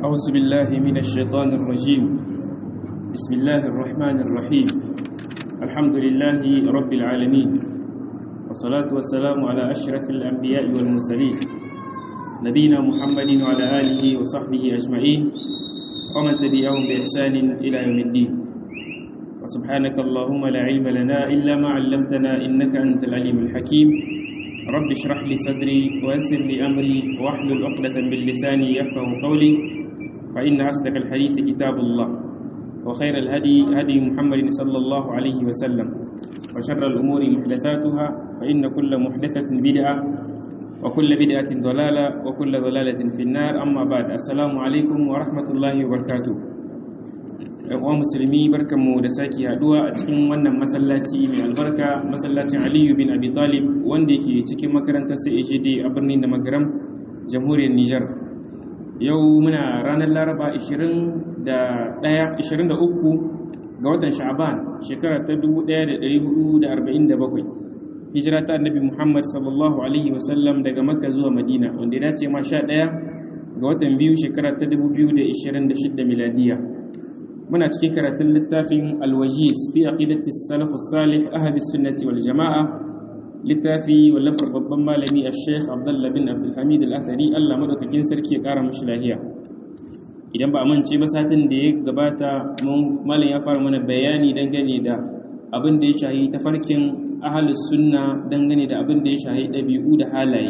أعوذ بالله من الشيطان الرجيم بسم الله الرحمن الرحيم الحمد لله رب العالمين والصلاة والسلام على أشرف الأنبياء والمرسلين نبينا محمد وعلى آله وصحبه أجمعين ومن تبعهم بإحسان إلى يوم الدين وسبحانك اللهم لا علم لنا إلا ما علمتنا إنك أنت العليم الحكيم رب اشرح لي صدري ويسر لي أمري واحلل عقدة من لساني يفقه قولي فإن أصدق الحديث كتاب الله وخير الهدي هدي محمد صلى الله عليه وسلم وشر الأمور محدثاتها فإن كل محدثة بدعة وكل بدعة ضلالة وكل ضلالة في النار أما بعد السلام عليكم ورحمة الله وبركاته uwa musulmi barkanmu da sake haduwa a cikin wannan masallaci mai albarka masallacin aliyu bin abi talib wanda yake cikin makarantar CAGD a birnin da magaram jamhuriyar Nijar yau muna ranar laraba 23 ga watan sha'aban shekara ta 1447 hijira ta annabi muhammad sallallahu alaihi wasallam daga makka zuwa madina wanda ya dace ma 11 ga watan biyu shekara ta 2026 miladiya muna cikin karatun littafin alwajiz fi aqidati salafus salih ahli sunnati wal jama'a littafi wallafar babban malami a sheikh abdullah bin abdulhamid al-athari allah madaukakin sarki ya kara mashi lahiya idan ba a mance ba satin da ya gabata malam ya fara mana bayani dangane da abin da ya shahi tafarkin ahalus sunna dangane da abin da ya shahi ɗabi'u da halaye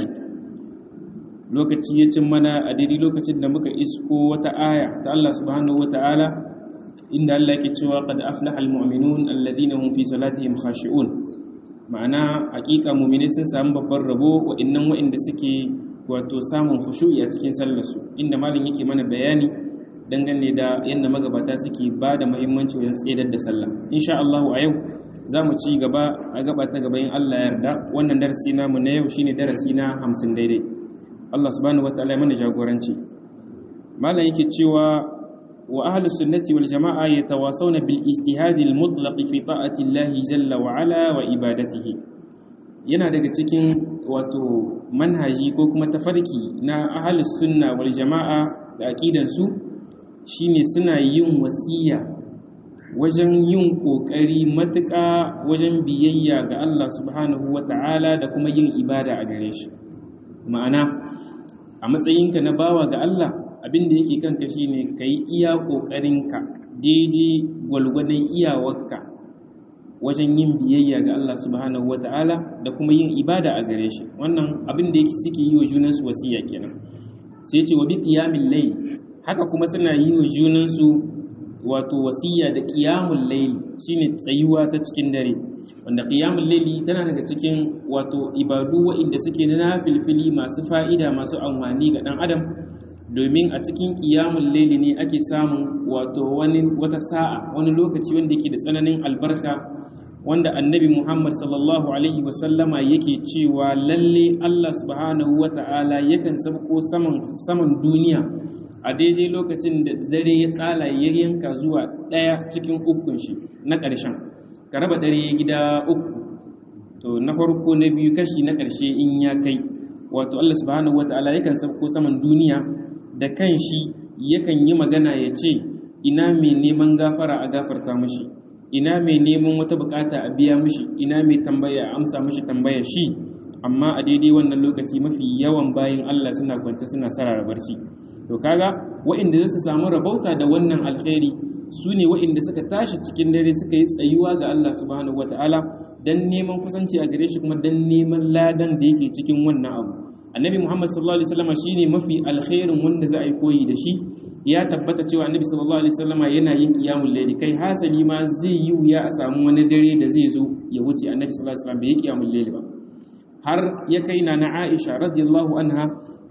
lokaci ya cin mana a daidai lokacin da muka isko wata aya ta allah subhanahu wa ta'ala inda allah ke cewa qad aflaha al-mu'minun alladhina hum fi salatihim khashi'un ma'ana hakika mumine sun samu babban rabo wa'annan wa'anda suke wato samun khushu'i a cikin sallarsu inda malam yake mana bayani dangane da yadda magabata suke ba da muhimmanci wajen tsedar da sallah insha Allah a yau za mu ci gaba a gaba ta gaba in Allah ya yarda wannan darasi namu na yau shine darasi na 50 daidai Allah subhanahu wataala ya mana jagoranci malam yake cewa wa ahlus sunnati wal jama'a yatawasawna bil ijtihad al mutlaq fi ta'ati Allah jalla wa ala wa ibadatihi yana daga cikin wato manhaji ko kuma tafarki na ahlus sunna wal jama'a da aqidan su shine suna yin wasiya wajen yin kokari matuƙa wajen biyayya ga Allah subhanahu wata'ala da kuma yin ibada a gare shi ma'ana a matsayinka na bawa ga Allah abin da yake kanka shine ka yi iya ƙoƙarinka daidai gwalgwadon iyawarka wajen yin biyayya ga Allah subhanahu wata'ala da kuma yin ibada a gare shi wannan abin da yake suke yi wa junansu wasiya kenan sai ce wa bi qiyamil layl haka kuma suna yi wa junansu wato wasiya da qiyamul layl shine tsayuwa ta cikin dare wanda qiyamul layli tana daga cikin wato ibadu waɗanda suke na filfili masu fa'ida masu amfani ga dan adam domin a cikin ƙiyamun laili ne ake samun wato wani wata sa'a wani lokaci wanda yake da tsananin albarka wanda annabi Muhammad sallallahu alaihi wasallama yake cewa lalle Allah subhanahu wata'ala yakan sabko saman saman duniya a daidai lokacin da dare ya tsala ya yanka zuwa ɗaya cikin ukun shi na ƙarshen ka raba dare gida uku to na farko na biyu kashi na ƙarshe in ya kai wato Allah subhanahu wata'ala yakan sabko saman duniya da kan shi yakan yi magana ya ce ina mai neman gafara a gafarta mashi ina mai neman wata bukata a biya mashi ina mai tambaya a amsa mashi tambaya shi amma a daidai wannan lokaci mafi yawan bayan Allah suna kwance suna sarara barci to kaga wa'inda za su samu rabauta da wannan alkhairi su ne wa'inda suka tashi cikin dare suka yi tsayuwa ga Allah subhanahu wataala dan neman kusanci a gare shi kuma dan neman ladan da yake cikin wannan abu annabi muhammad sallallahu alaihi wasallam shine mafi alkhairin wanda za a yi koyi da shi ya tabbata cewa annabi sallallahu alaihi wasallam yana yin qiyamul layli kai hasali ma zai yi wuya a samu wani dare da zai zo ya wuce annabi sallallahu alaihi wasallam bai yi qiyamul layli ba har ya kai na na Aisha radiyallahu anha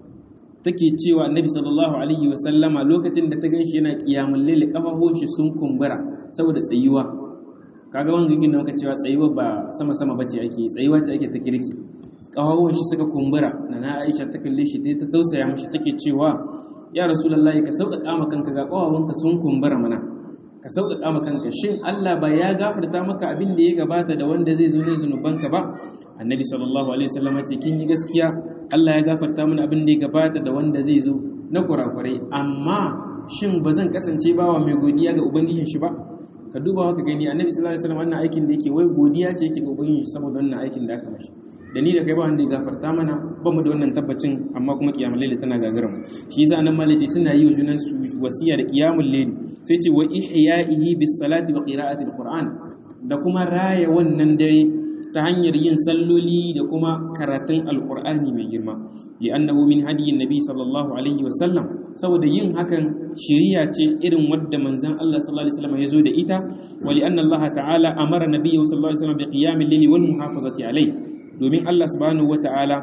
take cewa annabi sallallahu alaihi wasallama lokacin da ta ganshi yana qiyamul layli kafafun shi sun kumbura saboda tsayuwa kaga wanda yake nan ka cewa tsayuwa ba sama sama bace ake tsayuwa ce ake ta kirki ƙawawon shi suka kumbura na na aisha ta kalle shi ta tausaya mashi take cewa ya rasulullahi ka sauƙaƙa ma kanka ga ƙawawonka sun kumbura mana ka sauƙaƙa ma kanka shin Allah ba ya gafarta maka abin da ya gabata da wanda zai zo ne zunubanka ba annabi sallallahu alaihi wasallam ce kin yi gaskiya Allah ya gafarta mana abin da ya gabata da wanda zai zo na kurakurai amma shin ba zan kasance bawa mai godiya ga ubangijin shi ba ka duba haka gani annabi sallallahu alaihi wasallam wannan aikin da yake wai godiya ce yake ga ubangijin shi saboda wannan aikin da aka mashi da ni da kai ba wanda ya gafarta mana ba mu da wannan tabbacin amma kuma kiyamul layli tana gagarar mu shi yasa nan malaci suna yi wa junan su wasiya da kiyamul layli sai ce wa ihya'ihi bis salati wa qira'ati alquran da kuma raya wannan dare ta hanyar yin salloli da kuma karatun alkur'ani mai girma li'annahu min hadiyin nabi sallallahu alaihi wasallam saboda yin hakan shiriya ce irin wadda manzon Allah sallallahu alaihi wasallam ya zo da ita wa li'anna Allah ta'ala amara nabiyyu sallallahu alaihi wasallam bi qiyamil layli wal muhafazati alai domin Allah subhanahu wata'ala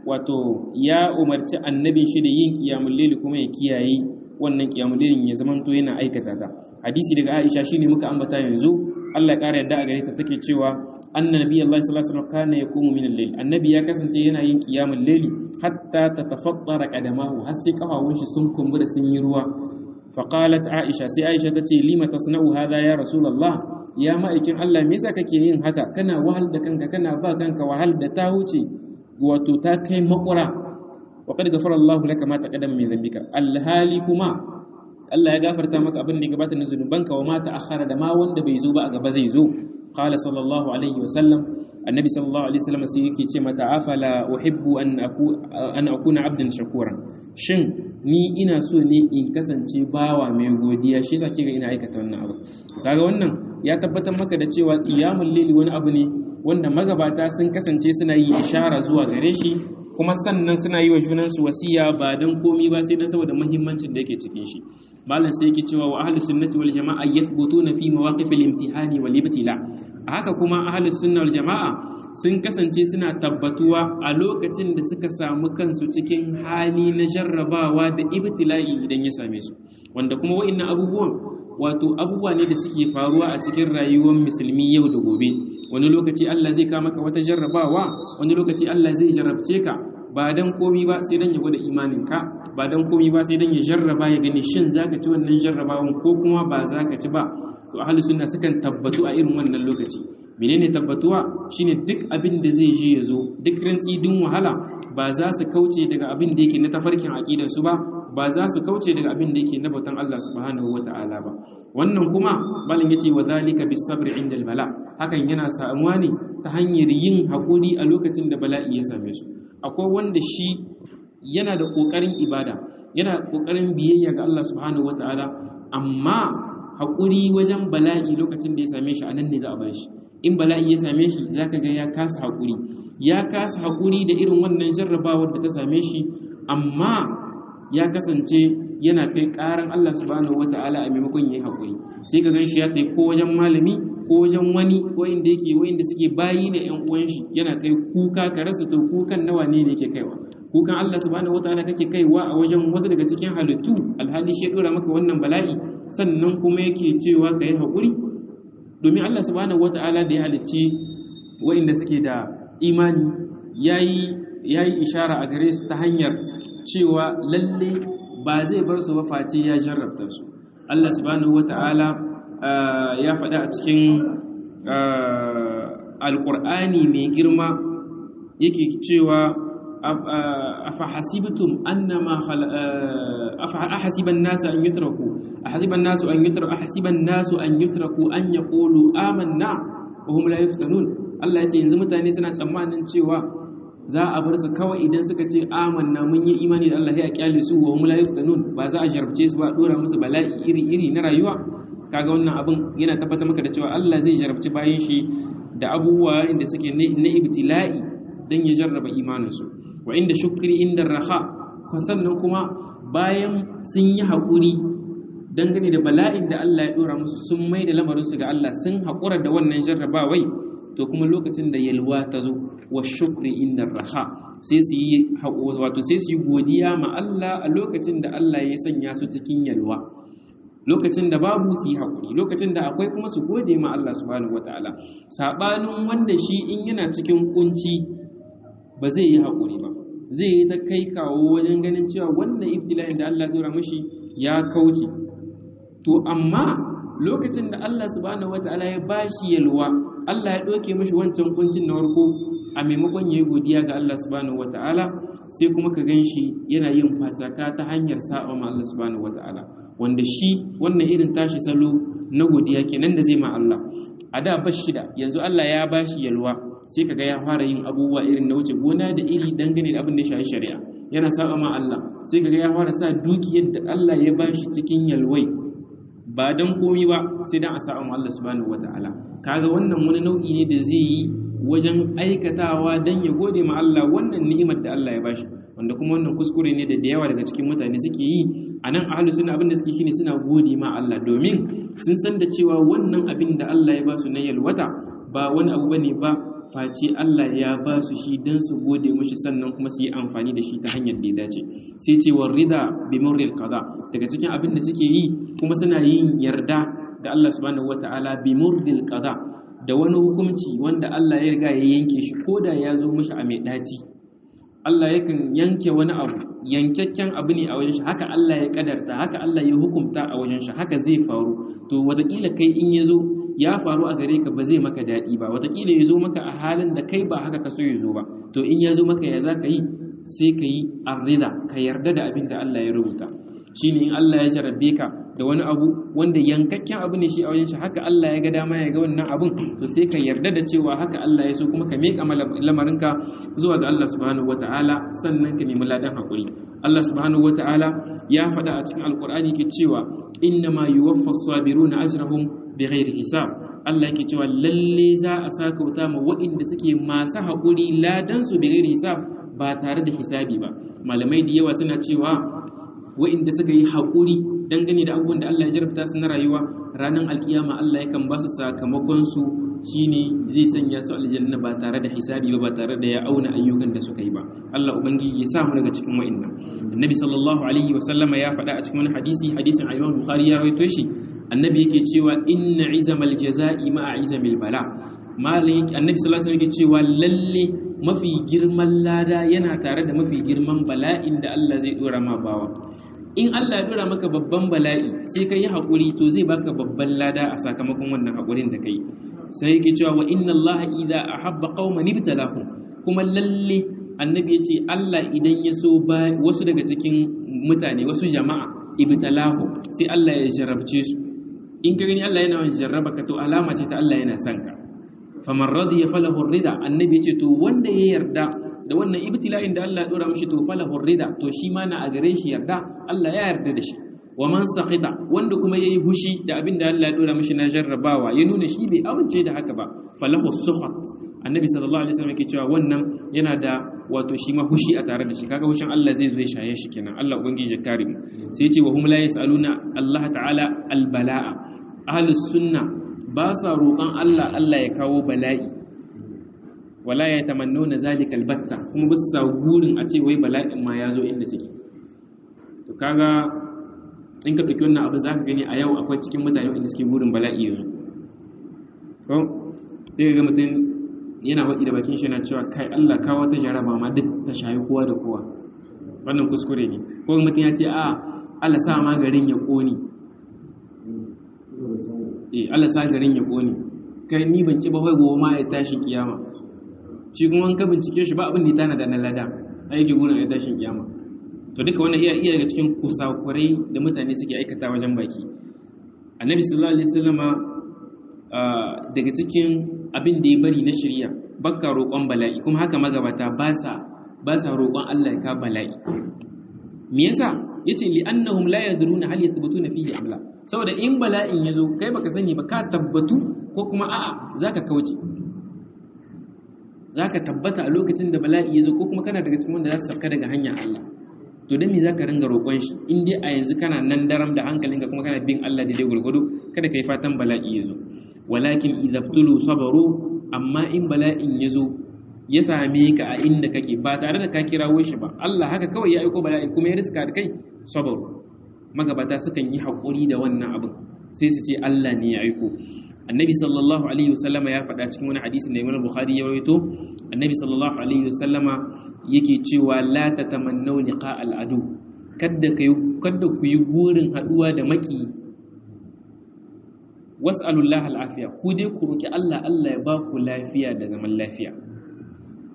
wato ya umarci annabin shi da yin qiyamul layli kuma ya kiyaye wannan qiyamul layli ya zamanto yana aikata ta hadisi daga Aisha shine muka ambata yanzu Allah ya ƙara yadda a gare ta take cewa anna nabi Allah sallallahu alaihi wasallam kana yaqumu min al-layl annabi ya kasance yana yin qiyamul layli hatta tatafaddara qadamahu har sai kafawun shi sun kumbura sun yi ruwa fa qalat aisha sai aisha tace lima tasna'u hadha ya rasulullah ya ma'aikin Allah me yasa kake yin haka kana wahal da kanka kana ba kanka wahal da ta huce wato ta kai makura wa qad ghafara Allahu laka ma taqaddama min dhanbika alhali kuma Allah ya gafarta maka abin da ya gabata na zunubanka wa ma ta'akhkhara da ma wanda bai zo ba a gaba zai zo qala sallallahu alaihi wa sallam annabi sallallahu alaihi wasallam sai yake ce mata afala uhibbu an aku an akuna abdan shakuran shin ni ina so ne in kasance bawa mai godiya shi yasa kika ina aikata wannan abu kaga wannan ya tabbatar maka da cewa qiyamul layli wani abu ne wanda magabata sun kasance suna yi ishara zuwa gare shi kuma sannan suna yi wa junansu wasiya ba don komi ba sai dan saboda muhimmancin da yake cikin shi malam sai yake cewa wa ahlus sunnati wal jama'a yathbutuna fi mawaqif al-imtihani wal ibtila a haka kuma ahlus sunna wal jama'a sun kasance suna tabbatuwa a lokacin da suka samu kansu cikin hali na jarrabawa da ibtila'i idan ya same su wanda kuma wa'annan abubuwan wato abubuwa ne da suke faruwa a cikin rayuwar musulmi yau da gobe wani lokaci Allah zai kama ka wata jarrabawa wani lokaci Allah zai jarrabce ka ba dan komi ba sai dan ya gwada imaninka ba dan komi ba sai dan ya jarraba ya gani shin zaka ci wannan jarrabawan ko kuma ba zaka ci ba to ahlus sunna sukan tabbatu a irin wannan lokaci menene tabbatuwa shine duk abin da zai je ya zo duk rantsi din wahala ba za su kauce daga abin da yake na tafarkin aqidar su ba ba za su kauce daga abin da yake na bautan Allah subhanahu wata'ala ba wannan kuma malin yace wa zalika bis sabri inda al bala hakan yana samuwa ne ta hanyar yin hakuri a lokacin da bala'i ya same su akwai wanda shi yana da kokarin ibada yana kokarin biyayya ga Allah subhanahu wata'ala amma hakuri wajen bala'i lokacin da ya same shi anan ne za a bar shi in bala'i ya same shi zaka ga ya kasa hakuri ya kasa hakuri da irin wannan jarrabawar da ta same shi amma ya kasance yana kai karan Allah subhanahu wata'ala a maimakon yayi hakuri sai ka ganshi ya tai ko wajen malami ko wajen wani ko inda yake wanda suke bayi ne ƴan uwan shi yana kai kuka ka rasa to kukan nawa ne ne yake kaiwa kukan Allah subhanahu wata'ala kake kaiwa a wajen wasu daga cikin halittu alhali shi ya dora maka wannan bala'i sannan kuma yake cewa ka yi hakuri domin Allah subhanahu wata'ala da ya halicci wa'inda suke da imani yayi yayi ishara a gare su ta hanyar cewa lalle ba zai bar su ba face ya jarrabta su Allah subhanahu wata'ala ya faɗa a cikin alƙur'ani mai girma yake cewa afa hasibtum annama afa ahasiban nasu an yutraku ahasiban nasu an yutraku ahasiban nasu an yutraku an yaqulu amanna wa hum la yuftanun Allah ya ce yanzu mutane suna tsammanin cewa za a bar su kawai idan suka ce amanna mun yi imani da Allah ya kyale su wa hum la yuftanun ba za a jarabce su ba dora musu bala'i iri iri na rayuwa kaga wannan abin yana tabbatar maka da cewa Allah zai jarabci bayan shi da abubuwa inda suke na ibtila'i dan ya jarraba imanin su wa inda shukri inda raha sannan kuma bayan sun yi haƙuri dangane da bala'in da Allah ya dora musu sun mai da lamarin su ga Allah sun haƙura da wannan jarrabawai to kuma lokacin da yalwa ta zo wa shukri inda raha sai su yi wato sai su yi godiya ma Allah a lokacin da Allah ya sanya su cikin yalwa lokacin da babu su yi haƙuri lokacin da akwai kuma su gode ma Allah subhanahu wataala sabanin wanda shi in yana cikin kunci ba zai yi haƙuri ba zai yi ta kai kawo wajen ganin cewa wannan ibtila'in da Allah ya dora mishi ya kauce to amma lokacin da Allah subhanahu wataala ya bashi yalwa Allah ya ɗauke mashi wancan kuncin na farko a maimakon yayi godiya ga Allah subhanahu wataala sai kuma ka ganshi yana yin fataka ta hanyar saba ma Allah subhanahu wataala wanda shi wannan irin tashi salo na godiya kenan da zai ma Allah a da bashi da yanzu Allah ya bashi yalwa sai kaga ya fara yin abubuwa irin na wuce gona da iri dangane da abin da ya shafi shari'a yana saba ma Allah sai kaga ya fara sa dukiyar da Allah ya bashi cikin yalwai ba dan komi ba sai dan a saba ma Allah subhanahu wataala kaga wannan wani nau'i ne da zai yi wajen aikatawa dan ya gode ma Allah wannan ni'imar da Allah ya bashi wanda kuma wannan kuskure ne da da yawa daga cikin mutane suke yi a nan ahlus sunna abin da suke shine suna gode ma Allah domin sun san da cewa wannan abin da Allah ya ba su na yalwata ba wani abu bane ba face Allah ya ba su shi don su gode mushi sannan kuma su yi amfani da shi ta hanyar da ya dace sai ce wa rida bi murril qada daga cikin abin da suke yi kuma suna yin yarda da Allah subhanahu wataala bi murril qada da wani hukunci wanda Allah ya riga ya yanke shi koda ya zo mushi a mai daci Allah yakan yanke wani abu yankakken abu ne a wajen shi haka Allah ya kadarta haka Allah ya hukunta a wajen shi haka zai faru to wataƙila kai in ya zo ya faru a gare ka ba zai maka daɗi ba wataƙila ya zo maka a halin da kai ba haka ka so ya zo ba to in ya zo maka ya za ka yi sai ka yi arrida ka yarda da abin da Allah ya rubuta shi ne in Allah ya jarabbe ka da wani abu wanda yankakken abu ne shi a wajen shi haka Allah ya ga dama ya ga wannan abun to sai ka yarda da cewa haka Allah ya so kuma ka miƙa lamarinka zuwa ga Allah subhanahu wataala sannan ka nemi ladan hakuri Allah subhanahu wataala ya faɗa a cikin alkur'ani ke cewa innama yuwaffa as-sabiruna ajrahum bighairi hisab Allah yake cewa lalle za a saka wuta ma waɗanda suke masu haƙuri ladan su bighairi hisab ba tare da hisabi ba malamai da yawa suna cewa waɗanda suka yi haƙuri dangane da abubuwan da Allah ya jarabta su na rayuwa ranar alkiyama Allah yakan ba su sakamakon su shine zai sanya su aljanna ba tare da hisabi ba ba tare da ya auna ayyukan da suka yi ba Allah ubangiji ya sa mu daga cikin wa'annan annabi sallallahu alaihi wa sallama ya faɗa a cikin wani hadisi hadisin Imam Bukhari ya rawaito shi annabi yake cewa inna izamal jazaa'i ma'a izamil bala malin annabi sallallahu alaihi yake cewa lalle mafi girman lada yana tare da mafi girman bala'in da Allah zai dora ma bawa in Allah ya dora maka babban bala'i sai ka yi haƙuri to zai baka babban lada a sakamakon wannan haƙurin da ka yi sai yake cewa wa inna Allah idza ahabba qauman ibtalahum kuma lalle annabi yace Allah idan ya so ba wasu daga cikin mutane wasu jama'a ibtalahu sai Allah ya jarabce su in ka gani Allah yana jarraba ka to alama ce ta Allah yana son ka faman radiya falahu rida annabi yace to wanda ya yarda da wannan ibtila'in da Allah ya dora mishi to falahu rida to shi ma na a gare shi yarda Allah ya yarda da shi wa man saqita wanda kuma yayi hushi da abin da Allah ya dora mishi na jarrabawa ya nuna shi bai amince da haka ba falahu sukhat annabi sallallahu alaihi wasallam yake cewa wannan yana da wato shi ma hushi a tare da shi kaga hushin Allah zai zo ya shaye shi kenan Allah ubangiji ya kare mu sai ya ce wa hum la yasaluna Allah ta'ala albala'a ahlus sunna ba sa roƙon Allah Allah ya kawo bala'i wala ya tamannuna zalika albatta kuma ba sa gurin a ce wai bala'in ma ya zo inda suke to kaga in ka ɗauki wannan abu za ka gani a yau akwai cikin mutane inda suke gurin bala'i yanzu ko sai ga mutum yana waɗi da bakin shi na cewa kai Allah kawo ta jaraba ma duk ta shayi kowa da kowa wannan kuskure ne ko mutum ya ce a Allah sa ma garin ya ƙone eh Allah sa garin ya ƙone kai ni ban ci ba wai gobe ma ya tashi kiyama shi kuma ka bincike shi ba abin da ya tana da na lada aiki gurin ya tashin kiyama to duka wannan iya iya daga cikin kusakurai da mutane suke aikata wajen baki annabi sallallahu alaihi wasallama daga cikin abin da ya bari na shirya bakka roƙon bala'i kuma haka magabata ba sa ba sa roƙon Allah ya ka bala'i me yasa yace li annahum la yadruna hal yathbutuna fihi amla saboda in bala'in yazo kai baka sani ba ka tabbatu ko kuma a'a zaka kauce zaka tabbata a lokacin da bala'i yazo ko kuma kana daga cikin wanda za su safka daga hanyar Allah to dan me zaka ringa roƙon shi in dai a yanzu kana nan daram da hankalinka kuma kana bin Allah da dai gurgudu kada kai fatan bala'i yazo walakin idabtulu sabaru amma in bala'in yazo ya same ka a inda kake ba tare da ka kirawo shi ba Allah haka kawai ya aiko bala'i kuma ya riska da kai sabaru magabata sukan yi haƙuri da wannan abin sai su ce Allah ne ya aiko annabi sallallahu alaihi wasallama ya faɗa cikin wani hadisi da Imam Bukhari ya rawaito annabi sallallahu alaihi wasallama yake cewa la tatamannu liqa al-adu kadda kai kadda ku yi burin haduwa da maki was'alullahi al-afiya ku dai ku roki Allah Allah ya ba ku lafiya da zaman lafiya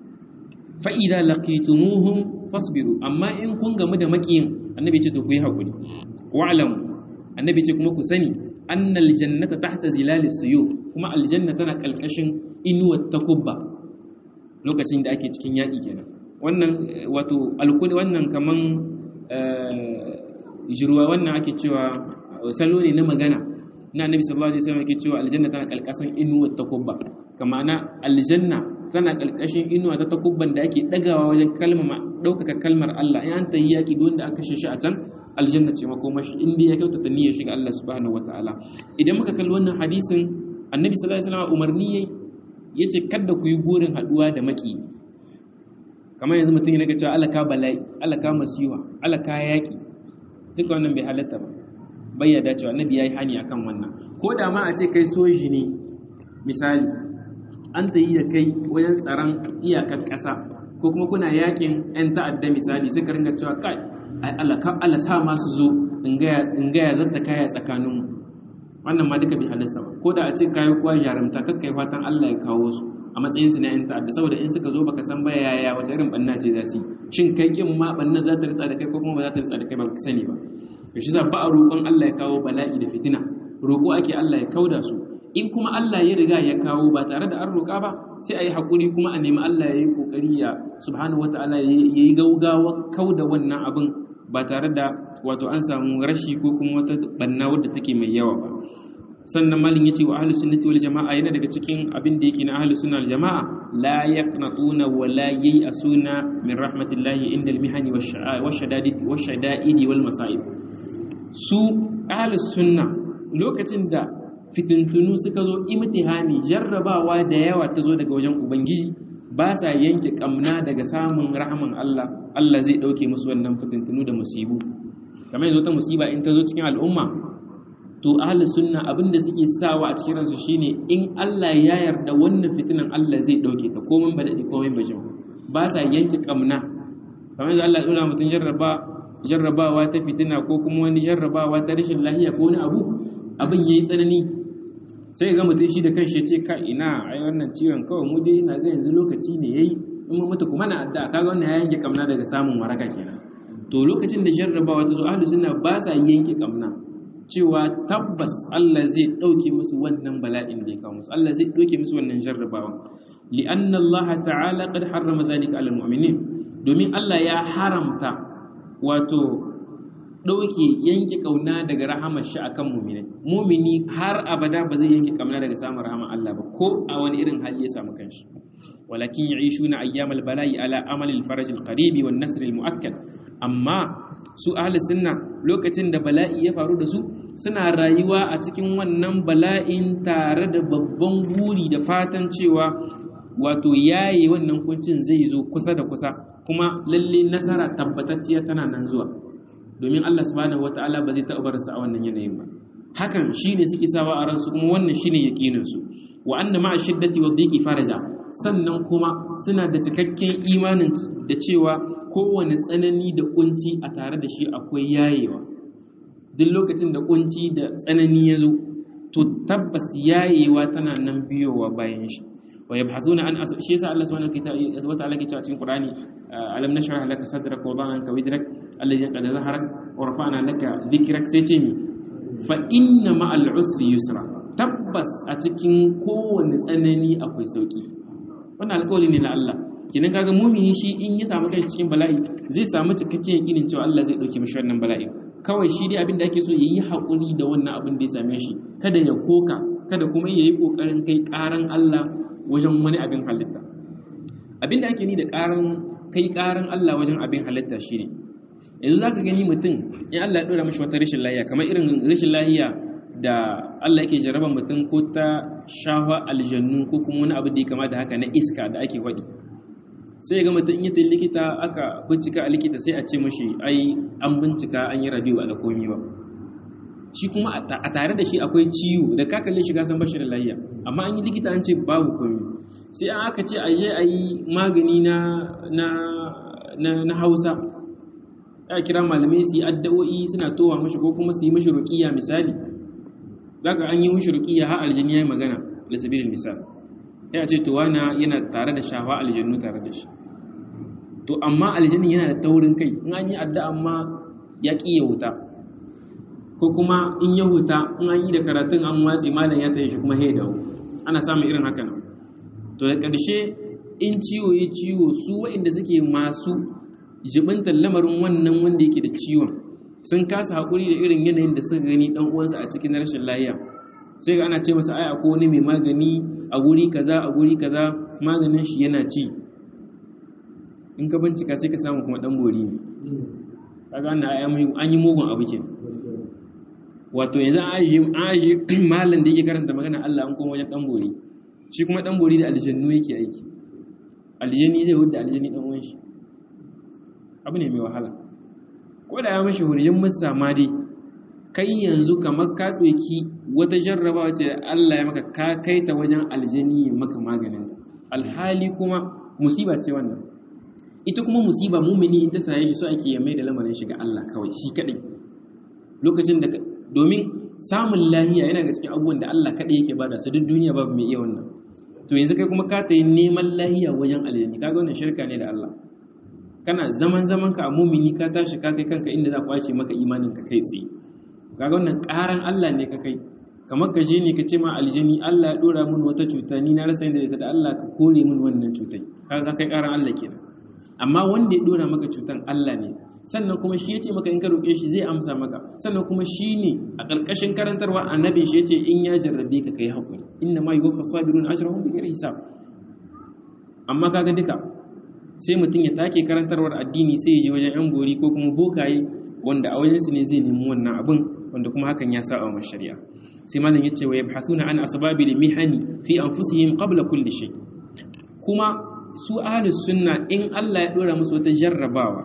fa idza laqitumuhum fasbiru amma in kun gamu da makiyin annabi ce to ku yi hakuri wa'lam annabi ce kuma ku sani annal jannata tahta zilalis suyuf kuma aljanna tana kalkashin inuwar takubba lokacin da ake cikin yaƙi kenan wannan wato alkuli wannan kaman jirwa wannan ake cewa salo ne na magana na annabi sallallahu alaihi wasallam yake cewa aljanna tana kalkashin inuwar takubba kama na aljanna tana kalkashin inuwa ta takubban da ake dagawa wajen kalmar daukaka kalmar Allah in an tayi yaƙi don da aka kashe shi a can aljanna ce makomashi inda ya kyautata niyyar shiga Allah subhanahu wataala idan muka kalli wannan hadisin annabi sallallahu alaihi wasallam umarni yayi yace kada ku yi burin haduwa da maki kamar yanzu mutum yana cewa Allah ka bala'i Allah ka masiha Allah ka yaki duka wannan bai halatta ba bai ya dacewa annabi yayi hani akan wannan ko da ma a ce kai soji ne misali an ta yi da kai wajen tsaron iyakar ƙasa ko kuma kuna yakin 'yan ta'adda misali suka ringa cewa kai Allah sa masu zo in gaya zata kaya tsakaninmu wannan ma duka bai halasta ba ko da a ce kayi kuwa jarumta kakkai fatan Allah ya kawo su a matsayin su na yan ta'adda saboda in suka zo baka san baya yaya wace irin banna ce za su shin kai kin ma banna za ta ritsa da kai ko kuma ba za ta ritsa da kai ba ka sani ba to shi ba a roƙon Allah ya kawo bala'i da fitina roƙo ake Allah ya kauda su in kuma Allah ya riga ya kawo ba tare da an roƙa ba sai a yi haƙuri kuma a nemi Allah ya yi ƙoƙari ya subhanahu wata'ala ya yi gaugawa kauda wannan abin ba tare da wato an samu rashi ko kuma wata banna wadda take mai yawa ba sannan malin yace wa ahlus sunnati wal jamaa yana daga cikin abin da yake na ahlus sunna wal jamaa la yaqnatuna wa la yay'asuna min rahmatillahi inda al mihani washadadid washada'idi wal masa'ib su ahlus sunna lokacin da fitintunu suka zo imtihani jarrabawa da yawa ta zo daga wajen ubangiji ba sa yanke kamna daga samun rahaman Allah Allah zai ɗauke musu wannan fitintunu da musibu kamar yanzu ta musiba in ta zo cikin al'umma to ahli sunna abinda suke sawa a cikin ransu shine in Allah ya yarda wannan fitinan Allah zai ɗauke ta komai ba daɗi komai ba jin ba sa yanke kamna kamar yanzu Allah ya ɗora mutum jarraba jarrabawa ta fitina ko kuma wani jarrabawa ta rashin lahiya ko wani abu abin yayi tsanani sai ga mutum shi da kanshi ce ka ina ai wannan ciwon kawai mu dai ina ga yanzu lokaci ne yayi in mun mutu kuma na adda kaga wannan ya yanke kamna daga samun waraka kenan to lokacin da jarrabawa ta zo ahlus sunna ba sa yanke kamna cewa tabbas Allah zai dauke musu wannan bala'in da ya kawo musu Allah zai dauke musu wannan jarrabawa li'anna Allah ta'ala qad harrama dhalika 'ala al-mu'minin domin Allah ya haramta wato ɗauke yanke ƙauna daga rahamar shi akan mumini mumini har abada ba zai yanke ƙauna daga samun rahamar Allah ba ko a wani irin hali ya samu kanshi walakin ya'ishuna ayyamal bala'i ala amalil faraj al-qaribi wan nasr al-mu'akkad amma su ahli sunna lokacin da bala'i ya faru da su suna rayuwa a cikin wannan bala'in tare da babban buri da fatan cewa wato yaye wannan kuncin zai zo kusa da kusa kuma lalle nasara tabbatacciya tana nan zuwa domin Allah subhanahu wata'ala ba zai taɓa barinsa a wannan yanayin ba hakan shine suke sawa a ransu kuma wannan shine yaqinin su wa anna ma'a shiddati wa dhiqi faraja sannan kuma suna da cikakken imanin da cewa kowane tsanani da kunci a tare da shi akwai yayewa duk lokacin da kunci da tsanani ya zo to tabbas yayewa tana nan biyowa bayan shi wa yabhathuna an shi yasa Allah subhanahu wa ta'ala ke cewa cikin Qur'ani alam nashrah laka sadrak wa wada'na widrak alladhi qad zaharak wa rafa'na laka dhikrak sai ce mi fa inna ma'al usri yusra tabbas a cikin kowane tsanani akwai sauki wannan alƙawari ne na Allah kinan kaga mumini shi in ya samu kai cikin bala'i zai samu cikakken yakinin cewa Allah zai dauke mishi wannan bala'i kawai shi dai abin da ake so yayi hakuri da wannan abin da ya same shi kada ya koka kada kuma yayi kokarin kai karan Allah wajen wani abin halitta abin da ake ni da karan kai karan Allah wajen abin halitta shine yanzu zaka gani mutum in Allah ya dora mishi wata rashin lahiya kamar irin rashin lahiya da Allah yake jarraba mutum ko ta shahwa aljannu ko kuma wani abu da ya kama da haka na iska da ake faɗi sai ga mutum in yi likita aka bincika a likita sai a ce mashi ai an bincika an yi radio a komi ba shi kuma a tare da shi akwai ciwo da ka kalle shi ka san bashi da lafiya amma an yi likita an ce babu komi sai an aka ce a je a yi magani na na na, na Hausa ya kira malamai su yi addu'o'i suna towa mashi ko kuma su yi mashi ruqiyya misali zaka an yi mashi ruqiyya har aljini yayi magana da sabilin misal ya ce to wana yana tare da shawa aljannu tare da shi to amma aljanin yana da taurin kai in an yi addu'a amma ya ƙi ya huta ko kuma in ya huta in an yi da karatun an watsi malam ya tayi shi kuma ya dawo ana samun irin haka nan to da ƙarshe in ciwo ya ciwo su waɗanda suke masu jibintar lamarin wannan wanda yake da ciwon sun kasa haƙuri da irin yanayin da suka gani ɗan uwansa a cikin rashin lahiya sai ga ana ce masa ai akwai wani mai magani a guri kaza a guri kaza maganin shi yana ci in ka bincika sai ka samu kuma ɗan bori ne kaga an yi mugun abu ke wato yanzu an ajiye malam da yake karanta magana Allah an koma wajen ɗan bori shi kuma ɗan bori da aljannu yake aiki aljani zai hudu aljani ɗan uwan shi abu ne mai wahala ko da ya mashi hurjin musa ma dai kai yanzu kamar ka ɗauki wata jarrabawa ce Allah ya maka ka kai ta wajen aljani ya maka maganin alhali kuma musiba ce wannan ita kuma musiba mumini in ta same shi so ake ya mai da lamarin shi ga Allah kawai shi kadai lokacin da domin samun lahiya yana da cikin abubuwan da Allah kadai yake bada su duk duniya babu mai iya wannan to yanzu kai kuma ka ta yi neman lahiya wajen aljani kaga wannan shirka ne da Allah kana zaman zaman ka a mumini ka tashi ka kai kanka inda za kwace maka imanin ka kai tsaye kaga wannan karan Allah ne ka kai kamar ka je ne ka ce ma aljani Allah ya dora min wata cuta ni na rasa inda ita da Allah ka kore min wannan cutai kaga kai karan Allah kenan amma wanda ya dora maka cutan Allah ne sannan kuma shi ya ce maka in ka roƙe shi zai amsa maka sannan kuma shi ne a ƙarƙashin karantarwa annabi shi ya ce in ya jarrabe ka kai haƙuri inna ma yuwaffa sabirun ajrahum bi ghairi hisab amma kaga duka sai mutum ya take karantarwar addini sai ya je wajen yan gori ko kuma bokaye wanda a wajensu ne zai nemi wannan abin wanda kuma hakan ya saba wa shari'a sai malam yace wa yabhasuna an asbabi mihani fi anfusihim qabla kulli shay kuma su ahlus sunna in Allah ya dora musu wata jarrabawa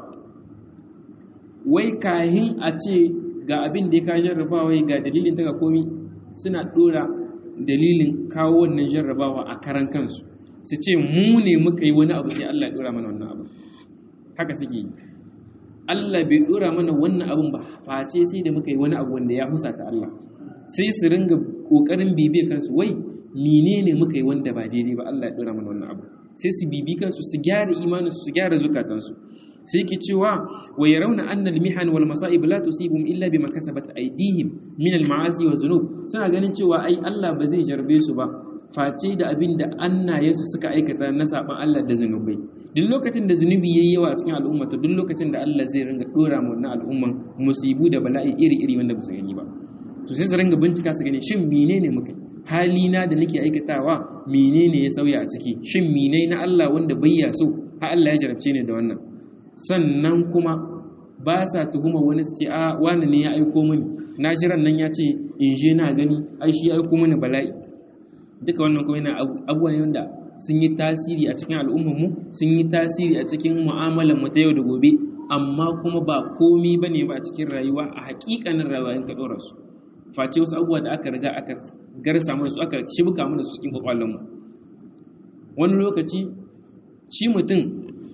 wai kahin a ce ga abin da ya ka jarrabawa ga dalilin ta ga komi suna dora dalilin kawo wannan jarrabawa a karan kansu su ce mu ne muka yi wani abu sai Allah ya dora mana wannan abu haka suke yi Allah bai dora mana wannan abun ba face sai da muka yi wani abu wanda ya husata Allah sai su ringa kokarin bibiye kansu wai menene muka yi wanda ba daidai ba Allah ya dora mana wannan abu sai su bibi kansu su gyara imanin su gyara zukatansu sai ke cewa wa yarawna anna al-mihan wal masa'ib la tusibum illa bima kasabat aydihim min al-ma'asi wa zunub suna ganin cewa ai Allah ba zai jarbe su ba face da abin da annayensu suka aikata na saban Allah da zunubai duk lokacin da zunubi yayi yawa a cikin al'umma to duk lokacin da Allah zai ringa dora mu wannan al'umman musibu da bala'i iri-iri wanda ba su gani ba to sai su ringa bincika su gani shin menene muka halina da nake aikatawa menene ya sauya a ciki shin menene na Allah wanda bai ya so har Allah ya jarabce ni da wannan sannan kuma ba sa tuhuma wani su ce a wani ne ya aiko mini na jiran nan ya ce in je na gani ai shi ya aiko mini bala'i duka wannan kuma yana abubuwa ne wanda sun yi tasiri a cikin al'ummarmu sun yi tasiri a cikin mu'amalar mu ta yau da gobe amma kuma ba komi ba ne ba a cikin rayuwa a hakikanin rayuwa in ka ɗora su face wasu abubuwa da aka riga aka garsa mana su aka shibka mana su cikin kwakwalonmu wani lokaci shi mutum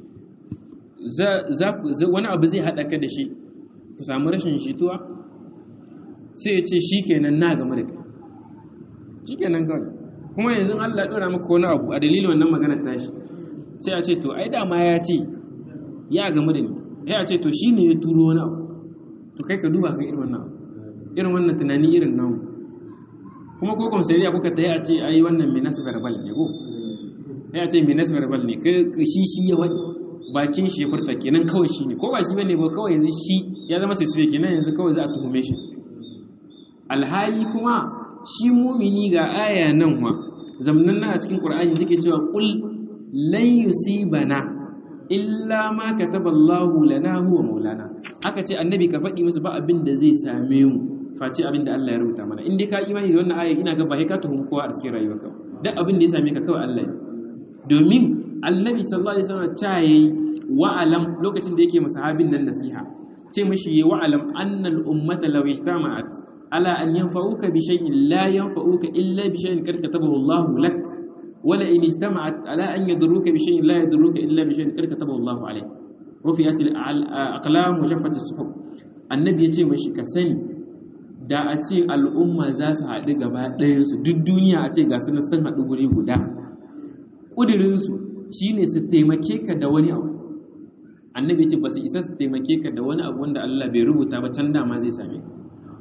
wani abu zai haɗa ka da shi ku samu rashin shituwa sai ya ce shi kenan na game da kai shi kenan kawai kuma yanzu Allah ya ɗora maka wani abu a dalilin wannan maganar tashi sai a ce to ai dama ya ce ya gamu da ni ya ce to shi ne ya turo wani abu to kai ka duba ka irin wannan abu irin wannan tunani irin namu kuma ko kuma sai kuka ta yi a ce ai wannan minas verbal ne ko ya ce minas verbal ne ka shi shi ya wani bakin shi ya furta kenan kawai shi ne ko ba shi bane ba kawai yanzu shi ya zama sai kenan yanzu kawai za a tuhume shi alhali kuma shi mumini ga aya nan wa zamanin nan a cikin qur'ani take cewa qul lan yusibana illa ma kataballahu lana huwa maulana aka ce annabi ka faɗi musu ba abin da zai same mu face abin da Allah ya rubuta mana in dai ka imani da wannan aya ina ga ba sai ka tuhum kowa a cikin rayuwarka duk abin da ya same ka kawai Allah ne domin annabi sallallahu alaihi wasallam ta yayi wa'alam lokacin da yake masahabin nan nasiha ce mishi yi wa'alam annal ummata law ijtama'at ala an yanfa'uka bi shay'in la yanfa'uka illa bi shay'in kad katabahu Allah lak wala in ijtama'at ala an yadurruka bi shay'in la yadurruka illa bi shay'in kad katabahu Allah alayk rufiyat al-aqlam wa jaffat as-suhuf annabi yace mishi ka sani da a ce al'umma za su haɗu gaba ɗayansu duk duniya a ce ga su sun haɗu guri guda ƙudurinsu shi ne su taimake ka da wani abu annabi ce ba su isa su taimake ka da wani abu wanda Allah bai rubuta ba can dama zai same ka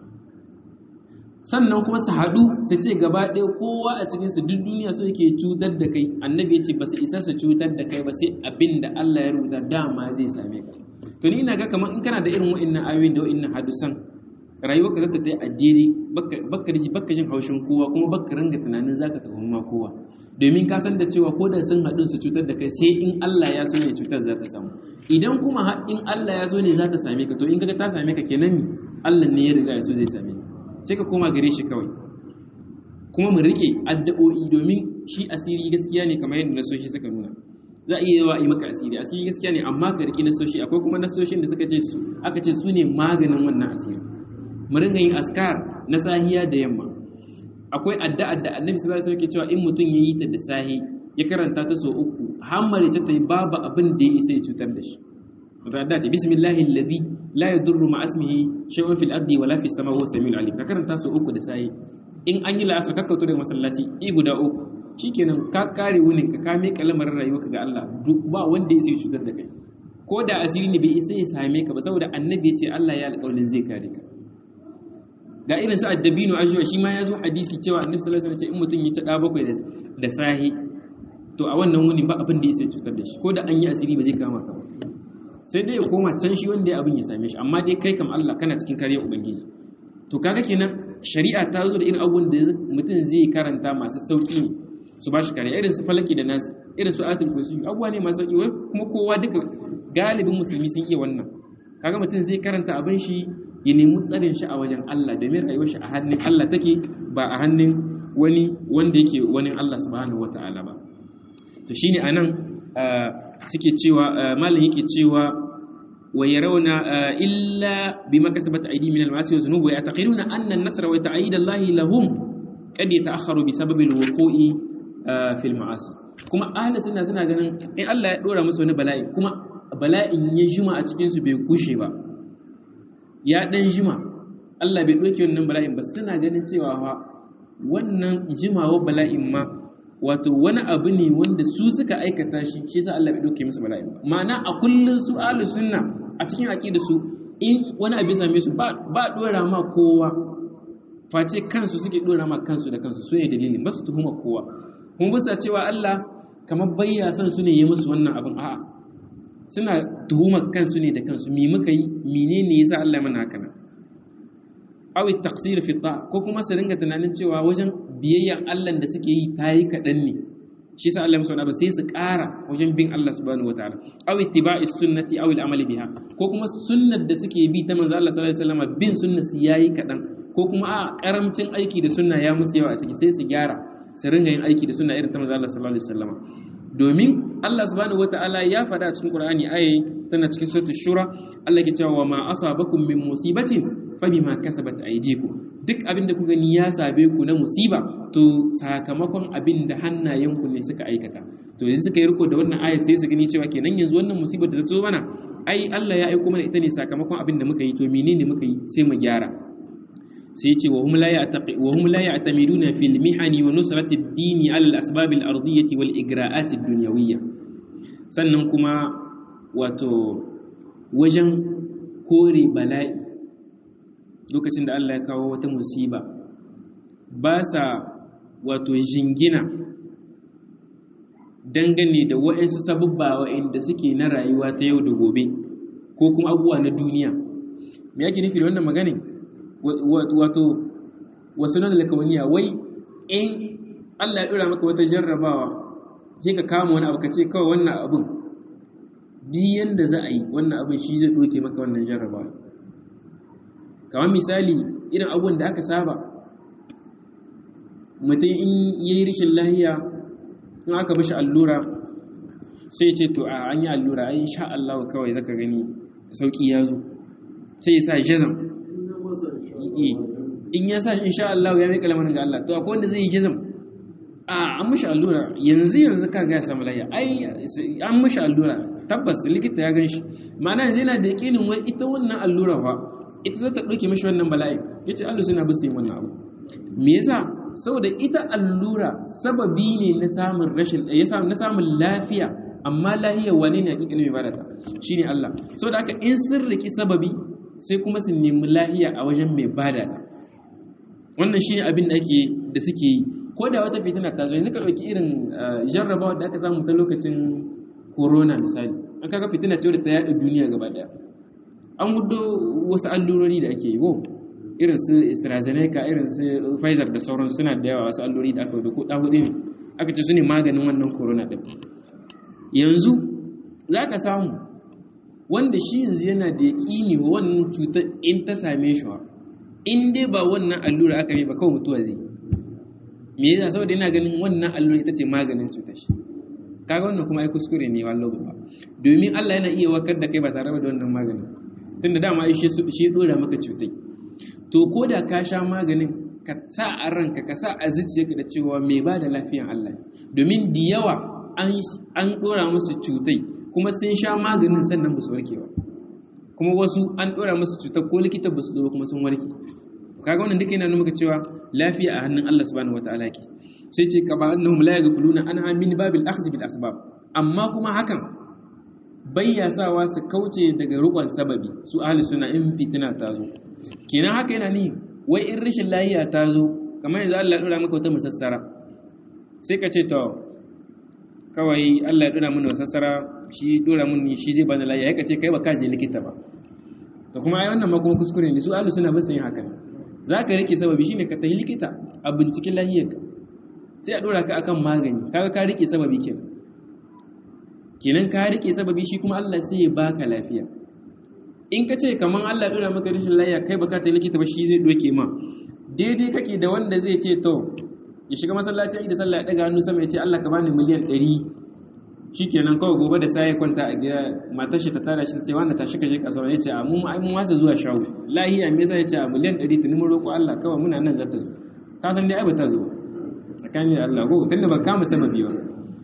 sannan kuma su haɗu su ce gaba ɗaya kowa a cikinsu duk duniya so yake cutar da kai annabi ya ce ba su isa su cutar da kai ba sai abin da Allah ya rubuta dama zai same ka to ni ina ga kamar in kana da irin wa'annan ayoyin da wa'annan hadisan rayuwar ka zata ta yi addini baka da baka jin haushin kowa kuma baka ranga tunanin zaka tuhumma kowa domin ka san da cewa ko da sun haɗu su cutar da kai sai in Allah ya so ne cutar za ta samu idan kuma in Allah ya so ne za ta same ka to in kaga ta same ka kenan ni Allah ne ya riga ya so zai same ka sai ka koma gare shi kawai kuma mu rike addu'o'i domin shi asiri gaskiya ne kamar yadda nasoshi suka nuna za a iya yawa yi maka asiri asiri gaskiya ne amma ka rike nasoshi akwai kuma nasoshin da suka ce su aka ce su ne maganin wannan asiri mu ringa yin askar na sahiya da yamma akwai addu'a da annabi sallallahu alaihi wasallam ke cewa in mutum yayi ta da sahi ya karanta ta so uku hammare ta yi babu abin da ya isa ya cutar da shi wata addu'a ce bismillahi alladhi la yadurru ma ismihi shay'un fil ardi wala fis samai huwa samiul alim ka karanta so uku da sahi in an yi la'asar ka kauto daga masallaci i guda uku shikenan ka kare wunin ka ka mai kalamar rayuwarka ga Allah duk ba wanda ya isa ya cutar da kai ko da asiri ne bai isa ya same ka ba saboda annabi ya ce Allah ya alƙawarin zai kare ka ga irin su addabinu ajuwa shi ma ya zo hadisi cewa annabi sallallahu alaihi wasallam in mutum ya ta da bakwai da sahi to a wannan wuni ba abin da ya sai cutar da shi ko da an yi asiri ba zai kama ka sai dai ya koma can shi wanda ya abin ya same shi amma dai kai kam Allah kana cikin kariyar ubangiji to kaga kenan shari'a ta zo da irin abubuwan da mutum zai karanta masu sauki ne su ba shi kariya irin su falaki da nasu irin su atul kursi abubuwa ne masu sauki wai kuma kowa duka galibin musulmi sun iya wannan kaga mutum zai karanta abin shi ya nemi tsarin shi a wajen Allah domin rayuwar shi a hannun Allah take ba a hannun wani wanda yake wani Allah subhanahu wata'ala ba to shine anan suke cewa malam yake cewa wa yarawna illa bima kasabat aydi min al-ma'asi wa dhunub wa ya'taqiduna anna an-nasra wa ta'yid Allah lahum qad yata'akhkharu bi sababi al-wuqu'i fi al-ma'asi kuma ahli sunna suna ganin in Allah ya dora musu wani bala'i kuma bala'in ya jima a cikin su bai kushe ba ya ɗan jima Allah bai ɗauke wannan bala'in ba suna ganin cewa fa wannan jimawa bala'in ma wato wani abu ne wanda su suka aikata shi shi yasa Allah bai ɗauke musu bala'in ba ma'ana a kullun su ahlu sunna a cikin aqida su in wani abu ya same su ba ba dora ma kowa face kansu suke dora ma kansu da kansu su ne dalilin ba su tuhuma kowa kuma bisa cewa Allah kamar bayya san su ne ya musu wannan abin a'a suna tuhumar kansu ne da kansu mi muka yi menene yasa Allah mana haka nan aw taqsir fi ta ko kuma su ringa tunanin cewa wajen biyayyan Allah da suke yi tayi kadan ne shi yasa Allah musu ba sai su ƙara wajen bin Allah subhanahu wataala aw ittiba'is sunnati aw al-amali biha ko kuma sunnar da suke bi ta manzo Allah sallallahu alaihi wasallam bin sunnar su yayi kadan ko kuma a karamcin aiki da sunna ya musu yawa a ciki sai su gyara su ringa yin aiki da sunna irin ta manzo Allah sallallahu alaihi wasallam domin Allah subhanahu wata'ala ya faɗa cikin Qur'ani ayi tana cikin suratul shura Allah ke cewa ma asabakum min musibatin fa bima kasabat aydikum duk abin da ku gani ya sabe ku na musiba to sakamakon abin da hannayenku ne suka aikata to yanzu suka yi riko da wannan ayat sai su gani cewa kenan yanzu wannan musibar da ta zo mana ai Allah ya aiko mana ita ne sakamakon abin da muka yi to menene muka yi sai mu gyara sai ce wa hum la ya'tamiduna fil mihani wa nusrati ad-din ala al-asbab al-ardiyyah wal igra'at ad-dunyawiyyah sannan kuma wato wajen kore bala'i lokacin da Allah ya kawo wata musiba ba sa wato jingina dangane da wa'ansu sabubba wa'anda suke na rayuwa ta yau da gobe ko kuma abubuwa na duniya me yake nufi da wannan maganin wato wasu nan lakawaniya wai in Allah ya dora maka wata jarrabawa sai ka kama wani abu ka ce kawai wannan abun duk yanda za a yi wannan abun shi zai doke maka wannan jarrabawa kamar misali irin abubuwan da aka saba mutum in yayi rishin lahiya in aka bashi allura sai ce to a an yi allura ai insha Allah kawai zaka gani sauki ya zo sai ya sa jazam in ya sa insha Allah ya mai kalamarin ga Allah to akwai wanda zai yi jazam a an mishi allura yanzu yanzu ka ga ya samu layya ai an mishi allura tabbas likita ya gan shi ma'ana yanzu yana da yakinin wai ita wannan allura fa ita za ta ɗauke mishi wannan bala'i yace Allah suna bisa yin wannan abu me yasa saboda ita allura sababi ne na samun rashin na samun lafiya amma lahiya wane ne hakika mai bada ta shine Allah saboda haka in sun riki sababi sai kuma su nemi lahiya a wajen mai bada ta wannan shine abin da ake da suke yi ko da wata fitina ta zo yanzu ka dauki irin jarrabawa da aka samu ta lokacin corona misali an kaga fitina ce da ta yaɗa duniya gaba daya an hudo wasu allurori da ake yi ko irin su AstraZeneca irin su Pfizer da sauran suna da yawa wasu allurori da aka hudo ko ɗan hudu ne aka ce su ne maganin wannan corona ɗin yanzu za ka samu wanda shi yanzu yana da yaƙini wa wannan cutar in ta same shi wa in dai ba wannan allura aka yi ba kawai mutuwa zai me yasa saboda yana ganin wannan allura ita ce maganin cutar shi kaga wannan kuma ai kuskure ne wallahi ba domin Allah yana iya wakar da kai ba tare da wannan maganin tunda dama shi shi dora maka cutai to ko da ka sha maganin ka sa a ranka ka sa a zuciyarka da cewa mai ba da lafiyan Allah domin da yawa an dora musu cutai kuma sun sha maganin sannan ba su warke ba kuma wasu an dora musu cutar ko likita ba su zo kuma sun warke kaga wannan duka yana nuna maka cewa lafiya a hannun Allah subhanahu wataala ke sai ce ka ba annahum la yaghfuluna an min babil akhdh bil asbab amma kuma hakan bayya sawa su kauce daga rukun sababi su ahli suna in fitina ta zo kenan haka yana ni wai in rashin lafiya ta zo kamar yanzu Allah ya dora maka wata musassara sai ka ce to kawai Allah ya dora mana musassara shi dora mun shi zai bani lafiya ka ce kai ba ka je likita ba to kuma ai wannan ma kuma kuskure ne su ahli suna ba su yin haka za ka rike sababi shine ka tafi likita a binciken lafiyarka sai a dora ka akan magani kaga ka rike sababi kenan kenan ka rike sababi shi kuma Allah sai ya baka lafiya in ka ce kaman Allah dora maka rashin lafiya kai baka ta likita ba shi zai doke ma daidai kake da wanda zai ce to ya shiga masallaci da sallah ya daga hannu sama ya ce Allah ka bani miliyan 100 shikenan kawai gobe da sai ya kwanta a gida matar shi ta tara shi ta ce wanda tashi ka je kasuwa ya ce a mu ai mun wasa zuwa shago lahiya me yasa ya ce a miliyan 100 tuni mun roƙo Allah kawai muna nan zata zo ka san dai ai ba ta zo tsakanin da Allah ko tunda ba kama sababi ba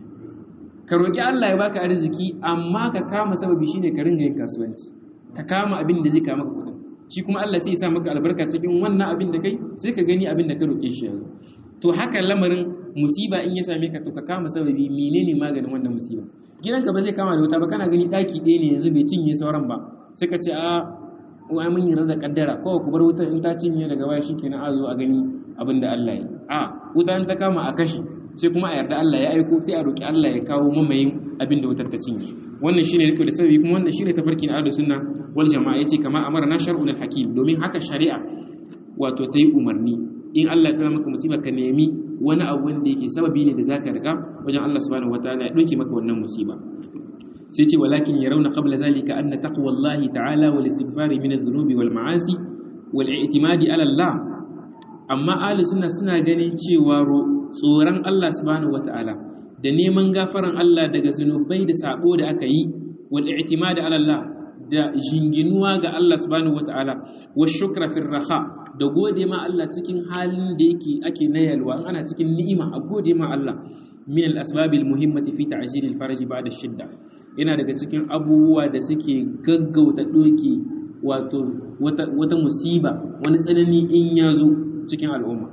ka roƙi Allah ya baka arziki amma ka kama sababi shine ka ringa yin kasuwanci ka kama abin da zai kama maka kuɗin shi kuma Allah sai ya sa maka albarka cikin wannan abin da kai sai ka gani abin da ka roƙe shi yanzu to haka lamarin musiba in ya same ka to ka kama sababi menene maganin wannan musiba gidanka ba zai kama da wuta ba kana gani daki ɗaya ne yanzu bai cinye sauran ba sai ka ce a wa mun yi da kaddara kawai ku bar wutar in ta cinye daga baya shikenan a zo a gani abin da Allah ya a wuta in ta kama a kashe sai kuma a yarda Allah ya aiko sai a roki Allah ya kawo mamayin abin da wutar ta cinye wannan shine riko da sababi kuma wannan shine tafarki na ahlus sunna wal jama'a yace kama amara na shar'ul hakim domin haka shari'a wato ta yi umarni in Allah ya maka musiba ka nemi wani abu wanda yake sababi ne da zaka riga wajen Allah subhanahu wataala ya dauke maka wannan musiba sai ce walakin yarawna qabla zalika anna taqwallahi ta'ala wal istighfari min adh-dhunubi wal ma'asi wal i'timadi ala Allah amma ahli sunna suna ganin cewa tsoron Allah subhanahu wataala da neman gafaran Allah daga zunubai da sabo da aka yi wal i'timadi ala Allah da jinginuwa ga Allah subhanahu wataala wa shukra fil raha da gode ma Allah cikin halin da yake ake na yalwa ana cikin ni'ima a gode ma Allah min al-asbab al-muhimmati fi ta'jil al-faraj ba'da shidda yana daga cikin abubuwa da suke gaggauta doki wato wata, wata musiba wani tsanani in ya zo cikin al'umma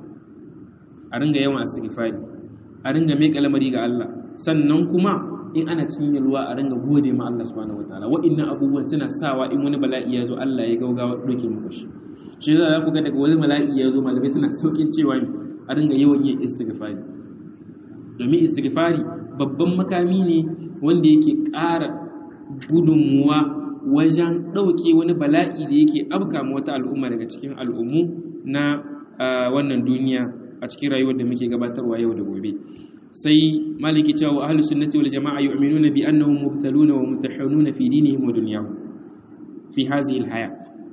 a ringa yawan istighfari a ringa mai kalamari ga Allah sannan kuma in ana cikin yalwa a ringa gode ma Allah subhanahu wataala wa'annan abubuwan suna sawa in wani bala'i ya zo Allah ya gaugawa doke muku shi shi za ku ga daga wani mala'i ya zo malamai suna saukin cewa a ringa yawan yin istighfari domin istighfari babban makami ne wanda yake ƙara gudunmuwa wajen ɗauke wani bala'i da yake abka ma wata al'umma daga cikin al'ummu na wannan duniya a cikin rayuwar da muke gabatarwa yau da gobe sai maliki cewa ahlus sunnati wal jama'a yu'minuna bi annahum mubtaluna wa mutahanuna fi dinihim wa dunyahum fi hadhihi al haya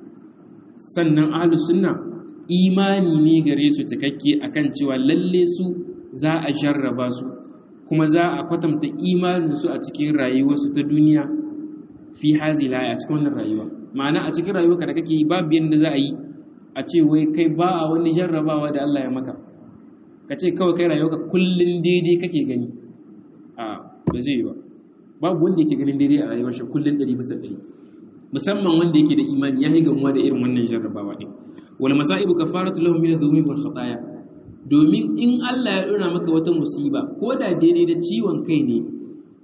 sannan ahlus sunna imani ne gare su cikakke akan cewa lalle su za a jarraba su kuma za a kwatanta imanin su a cikin rayuwarsu ta duniya fi hazi laya a cikin wannan rayuwa ma'ana a cikin rayuwarka da kake yi babu yadda za a yi a ce wai kai ba a wani jarrabawa da Allah ya maka ka ce kawai kai rayuwarka kullun daidai kake gani a ba zai yi ba babu wanda yake ganin daidai a rayuwar shi kullun ɗari bisa ɗari musamman wanda yake da imani ya yi gamuwa da irin wannan jarrabawa ɗin wal masaibu kafaratu lahum min adh-dhunubi wal khataaya domin in Allah ya dora maka wata musiba ko da daidai da ciwon kai ne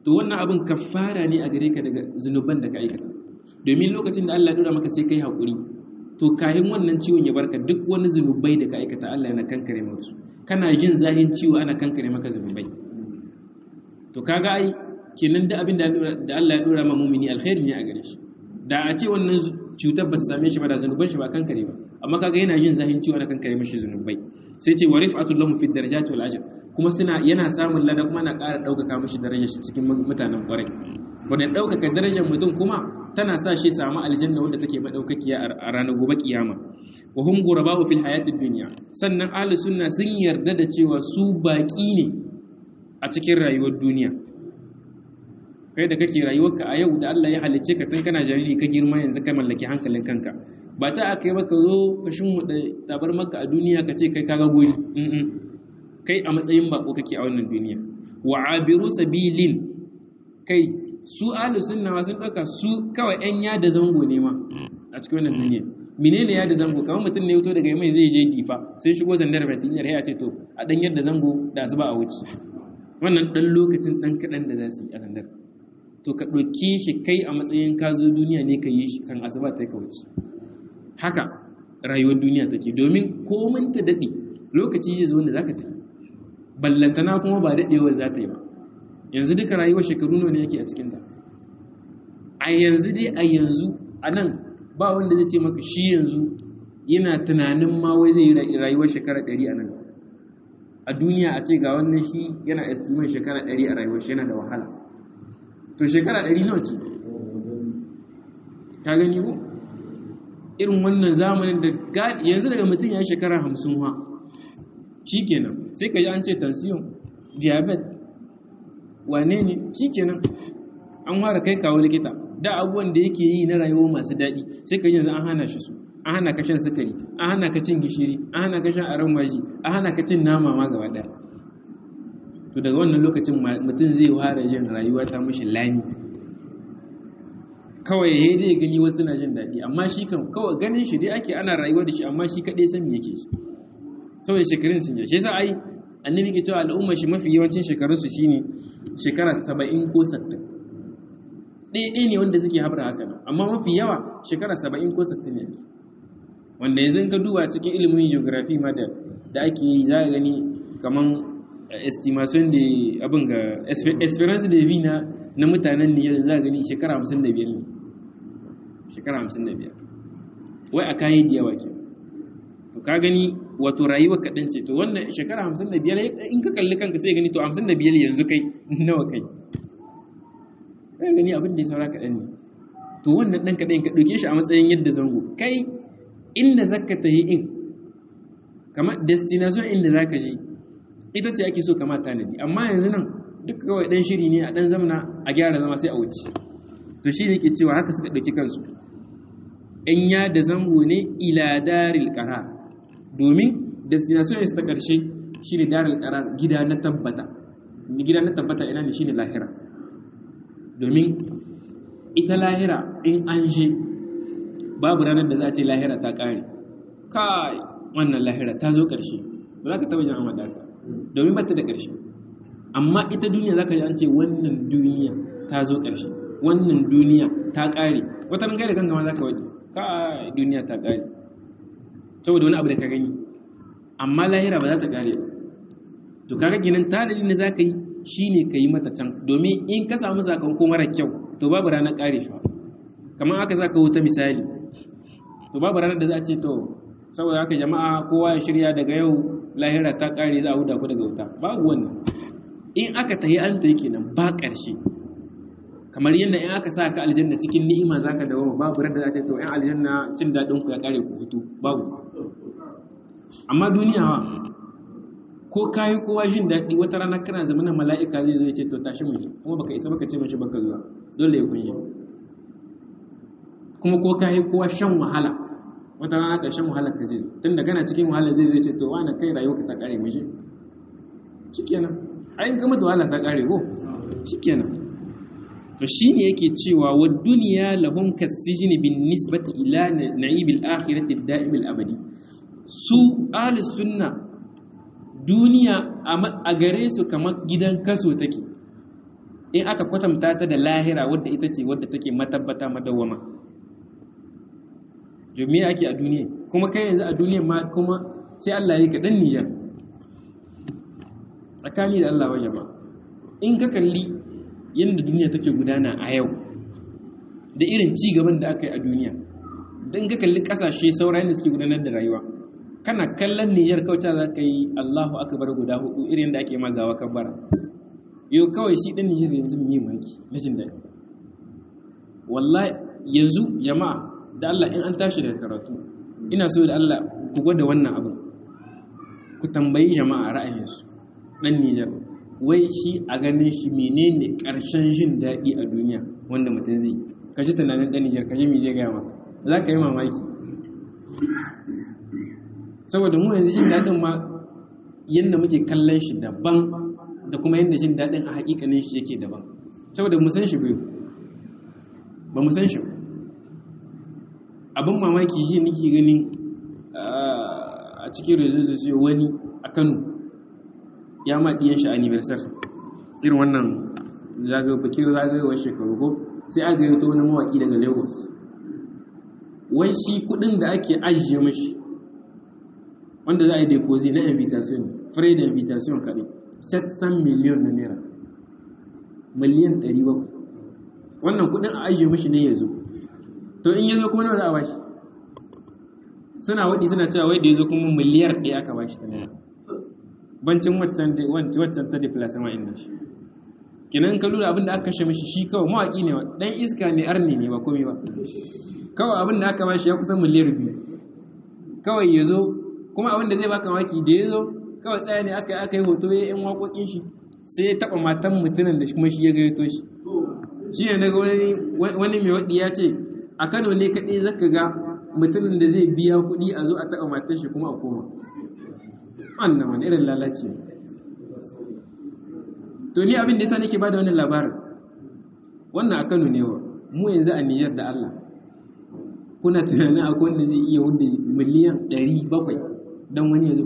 to wannan abin kafara ne a gare ka daga zunuban da ka aikata domin lokacin da Allah ya dora maka sai kai hakuri to kahin wannan ciwon ya barka duk wani zunubai da ka aikata Allah yana kankare maka su kana jin zahin ciwo ana kankare maka zunubai to kaga ai kenan da abin da Allah ya dora ma mumini alkhairi ne a gare shi da a ce wannan cutar ba ta same shi ba da zunuban shi ba kankare ba amma kaga yana jin zahin ciwo ana kankare mashi zunubai sai ce wa rif'atul lahu fi darajati wal ajr kuma suna yana samun lada kuma na ƙara ɗaukaka mashi darajar shi cikin mutanen ƙwarai wanda ɗaukaka darajar mutum kuma tana sa shi samu aljanna wadda take madaukakiya a ranar gobe kiyama wa hum ghuraba'u fil hayatid dunya sannan ahlus sunna sun yarda da cewa su baki ne a cikin rayuwar duniya kai da kake rayuwarka a yau da Allah ya halicce ka tun kana jariri ka girma yanzu ka mallaki hankalin kanka ba ta aka yi maka zo ka shimmuɗa tabar maka a duniya ka ce kai kaga guri kai a matsayin bako kake a wannan duniya wa abiru sabilin kai su ahlu sunna sun dauka su kawai yan yada zango ne ma a cikin wannan duniya menene yada zango kamar mutum ne fito daga mai zai je difa sai shigo zandar batiliyar ya ce to a dan yadda zango da asuba a wuce wannan dan lokacin dan kadan da za su yi a zandar to ka ɗauke shi kai a matsayin ka zo duniya ne ka yi shi kan asuba ta ka wuce haka rayuwar duniya take domin komin ta daɗe lokaci zai zo wanda za ka tafi ballantana kuma ba daɗewar za ta yi ba yanzu duka rayuwar shekaru ne yake a cikinta a yanzu dai a yanzu a nan ba wanda zai ce maka shi yanzu yana tunanin ma wai zai yi rayuwar shekara ɗari a nan a duniya a ce ga wannan shi yana estimin shekara ɗari a rayuwar shi yana da wahala to shekara ɗari nawa ce ka gani ko irin wannan zamanin da yanzu daga mutum ya yi shekara hamsin wa shi kenan sai ka yi an ce tension diabetes wane ne shi kenan an fara kai kawo likita da abubuwan da yake yi na rayuwa masu daɗi sai ka yi yanzu an hana shi su an hana ka shan sukari an hana ka cin gishiri an hana ka shan aron maji an hana ka cin nama ma gaba ɗaya to daga wannan lokacin mutum zai fara jin rayuwa ta mashi lami kawai ya dai gani wasu na jin daɗi amma shi kan kawai ganin shi dai ake ana rayuwa da shi amma shi kaɗai sani yake shi saboda shekarun sun yi shi yasa ai annabi ke cewa al'umma shi mafi yawancin shekarun su shine shekara saba'in ko sattin ɗaya ne wanda suke haɓar haka nan amma mafi yawa shekara saba'in ko sattin ne wanda yanzu ka duba cikin ilimin geography ma da da ake yi za a gani kaman estimation da abin ga esperance de vie na na mutanen ne za a gani shekara hamsin da biyar ne shekara hamsin da biyar wai a kayi da yawa ke to ka gani wato rayuwa kaɗan ce to wannan shekara hamsin da biyar in ka kalli kanka sai gani to hamsin da biyar yanzu kai nawa kai ka gani abin da ya saura kaɗan ne to wannan ɗan kaɗan ka ɗauke shi a matsayin yadda zango kai inda zaka ta yi in kamar destination inda za ka je ita ce ake so kama tanadi amma yanzu nan duk kawai ɗan shiri ne a ɗan zamana a gyara zama sai a wuce to shi ne ke cewa haka suka ɗauki kansu ‘yan ya da zango ne ila daril ƙarar domin destination is ta ƙarshe shi ne daril ƙarar gida na tabbata gida na tabbata ina ne shi ne lahira domin ita lahira in an je babu ranar da za a ce lahira ta ƙare kai wannan lahira ta zo ƙarshe ba za ka taɓa jin amma ka domin ba ta da ƙarshe amma ita duniya za ka ji an ce wannan duniya ta zo ƙarshe wannan duniya ta ƙare wata ran kai da kanka ma za ka waje kai duniya ta ƙare saboda wani abu da ka gani amma lahira ba za ta ƙare ba to kaga kenan tanadi ne za ka yi shine ka yi mata can domin in ka samu sakamako mara kyau to babu ranar ƙare shi kamar aka saka wuta misali to babu ranar da za a ce to saboda haka jama'a kowa ya shirya daga yau lahira ta kare za a huda ku daga wuta babu wannan in aka tayi an tayi kenan ba ƙarshe kamar yadda in aka sa ka aljanna cikin ni'ima zaka dawo babu ranar da za a ce to in aljanna cin daɗin ku ya kare ku fito babu amma duniya wa ko kayi kowa jin daɗi wata rana kana zama na mala'ika zai zo ya ce to tashi mu kuma baka isa baka ce mashi baka zuwa dole ya kunye kuma ko kayi kowa shan wahala wata rana ƙarshen wahalar ka zai tun da kana cikin wahalar zai zai ce to wani kai rayuwa ka ta ƙare mishi shikenan ayin kama da wahala ta ƙare ko shikenan to shine yake cewa wa duniya lahum kasijini bin nisbati ila na'ibil akhirati da'imil abadi su ahli sunna duniya a gare su kamar gidan kaso take in aka kwatanta ta da lahira wadda ita ce wadda take matabbata madawwama domin ake a duniya kuma kai yanzu a duniya ma kuma sai Allah ya kaɗan niyyar tsakani da Allah wanya ba in ka kalli yadda duniya take gudana a yau da irin ci gaban da aka yi a duniya don ka kalli ƙasashe saurayin da suke gudanar da rayuwa kana kallon niyyar kauta za ka yi Allahu akbar guda hudu irin da ake magawa kabbara yau kawai shi ɗan niyyar yanzu mai maki rashin daɗi wallahi yanzu jama'a da Allah in an tashi daga karatu ina so da Allah ku gwada wannan abin ku tambayi jama'a ra'ayinsu dan Nijar wai shi a ganin shi menene karshen jin daɗi a duniya wanda mutum zai ka ji tunanin dan Nijar ka ji me zai gaya maka za ka yi mamaki saboda mu yanzu jin daɗin ma yadda muke kallon shi daban da kuma yadda jin daɗin a haƙiƙanin shi yake daban saboda mu san shi biyu ba mu san shi ba abin mamaki shi nake ganin a cikin rezoluzio wani a kano ya maɗiyan shi anniversary irin wannan bikin zagayowar shekaru ko sai aka yi ta wani mawaƙi daga lagos wai shi kudin da ake ajiye mashi wanda za a yi deposit na invitation free da invitation kaɗai 700 miliyon na naira miliyan 700 wannan kudin a ajiye mashi ne ya zo to in ya zo kuma nawa za a bashi suna waɗi suna cewa wai da ya zo kuma miliyar ɗaya aka bashi ta naira bancin waccan ta deplasama inda shi kinan ka lura abin da aka kashe mashi shi kawai mawaƙi ne ɗan iska ne arni ne ba komai ba kawai abin da aka bashi ya kusan miliyar biyu kawai ya zo kuma abin da zai baka maki da ya zo kawai tsaya ne aka yi aka yi hoto ya yan waƙoƙin shi sai ya taɓa matan mutumin da kuma shi ya gayyato shi shi ne daga wani mai waɗi ya ce a kano ne kaɗai zaka ga mutumin da zai biya kuɗi a zo a taɓa matan shi kuma a koma wannan wani irin lalace to ni abin da yasa nake bada wannan labarin wannan a Kano ne wa mu yanzu a Niger da Allah kuna tunanin akwai wanda zai iya wanda miliyan 700 dan wani ya zo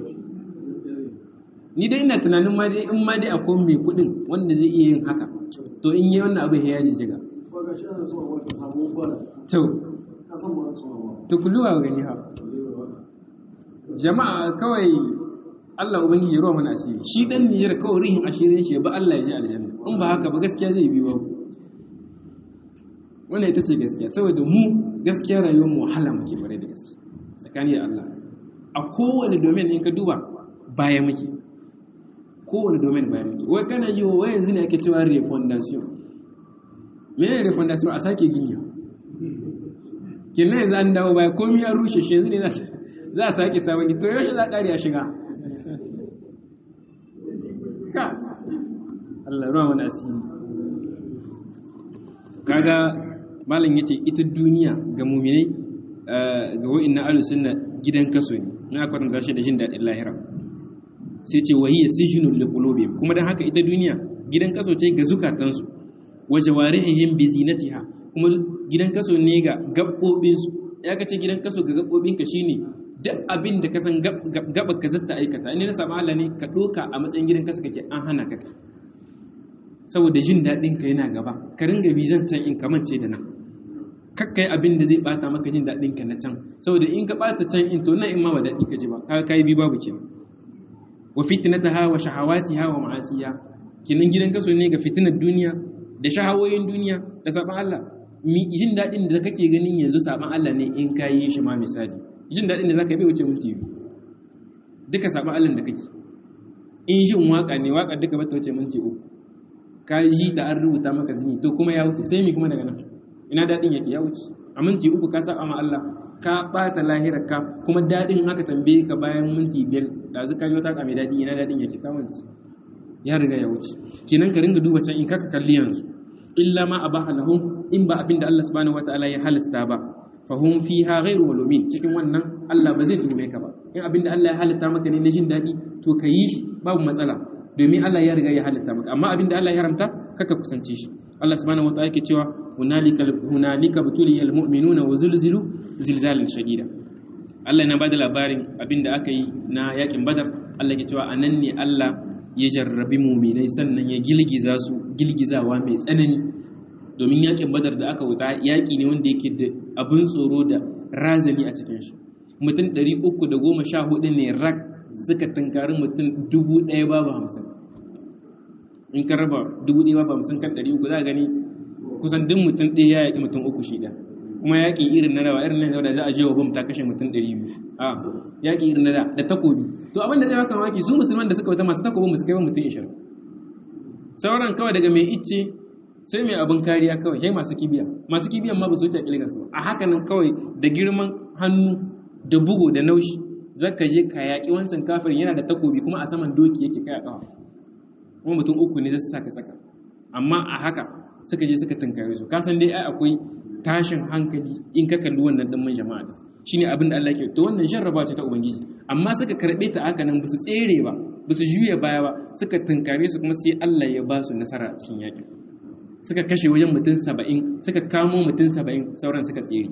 ni dai ina tunanin ma dai in ma dai akwai mai kuɗin wanda zai iya yin haka to in yi wannan abin ya jijiga to to kulluwa gani ha jama'a kawai Allah ubangiji ya ruwa mana asiri shi dan Nijar kawai rihin ashirin shi ba Allah ya ji aljanna in ba haka ba gaskiya zai bi ba wannan ita ce gaskiya saboda mu gaskiya rayuwar mu wahala muke bare da gaske tsakani da Allah a kowane domain in ka duba baya muke kowane domain baya muke wai kana yi wa yanzu ne ake cewa refondation menene refondation a sake gini kenan yanzu an dawo baya komai an rushe shi yanzu ne za a sake sabon gito yaushe za a ƙari a shiga ka Allah ruwa wani asiri kaga malam yace ita duniya ga muminai ga wa'in na alusunna gidan kaso ne na kwatanta shi da jin daɗin lahira sai ce wahiyya sijinul liqulubihim kuma dan haka ita duniya gidan kaso ce ga zukatansu wa jawarihim bi zinatiha kuma gidan kaso ne ga gabbobin su ya kace gidan kaso ga gabbobin ka shine duk abin da ka san gaba ka zata aikata in na saba Allah ne ka doka a matsayin gidan kaso kake an hana ka saboda jin daɗin ka yana gaba ka ringa bizan can in kamance da nan kakkai abin da zai bata maka jin daɗin ka na can saboda in ka bata can in to na in ma ba daɗi ka ji ba ka kai bi babu kenan wa fitnataha wa shahawatiha wa ma'asiya kinan gidan kaso ne ga fitinar duniya da shahawoyin duniya da saban Allah mi jin daɗin da kake ganin yanzu saban Allah ne in ka yi shi ma misali jin daɗin da zaka bai wuce minti biyu duka saban Allah da kake in jin waka ne waka duka bata wuce minti uku ka ji da an rubuta maka zini to kuma ya wuce sai mi kuma daga nan ina daɗin yake ya wuce a minti uku ka saba ma Allah ka ɓata lahirar ka kuma daɗin haka tambaye ka bayan minti biyar da zu ka yi wata mai daɗi ina daɗin yake ka wuce ya riga ya wuce kenan ka ringa duba can in kaka kalli yanzu illa ma abaha lahum in ba abin da Allah subhanahu wataala ya halasta ba fa hum fiha ghairu malumin cikin wannan Allah ba zai tume ka ba in abin da Allah ya halitta maka ne na jin daɗi to ka yi shi babu matsala domin Allah ya riga ya halitta maka amma abin da Allah ya haramta kaka kusance shi Allah subhanahu wataala yake cewa hunalika hunalika butuliyal mu'minuna wa zulzilu zilzalan shadida Allah na bada labarin abin da aka yi na yakin Badar Allah ya cewa anan ne Allah ya jarrabi muminai sannan ya gilgiza su gilgizawa mai tsanani domin yakin badar da aka wuta yaki ne wanda yake da abin tsoro da razani a cikin shi mutum 314 ne rak suka tunkari mutum 1000 babu hamsin in ka raba 1000 babu hamsin kan 300 za a gani kusan duk mutum ɗaya ya yaƙi mutum uku shi ɗaya kuma yaƙi irin na dawa irin na da za a je wa bam ta kashe mutum 200 a yaƙi irin na da da takobi to abin da zai baka mamaki su musulman da suka wata masu takobin ba su kai ba mutum 20 sauran kawai daga mai icce sai mai abin kariya kawai sai masu kibiya masu kibiyan ma ba su wuce kilga su a haka nan kawai da girman hannu da bugu da naushi zaka je ka yaƙi wancan kafirin yana da takobi kuma a saman doki yake kai a ƙafa kuma mutum uku ne zai saka tsaka amma a haka suka je suka tunkare su kasan dai ai akwai tashin hankali in ka kalli wannan dimmin jama'a da shine abin da Allah ke to wannan jarraba ce ta ubangiji amma suka karbe ta haka nan basu tsere ba basu juya baya ba suka tunkare su kuma sai Allah ya ba su nasara a cikin yakin suka kashe wajen mutum saba'in suka kamo mutum saba'in sauran suka tsere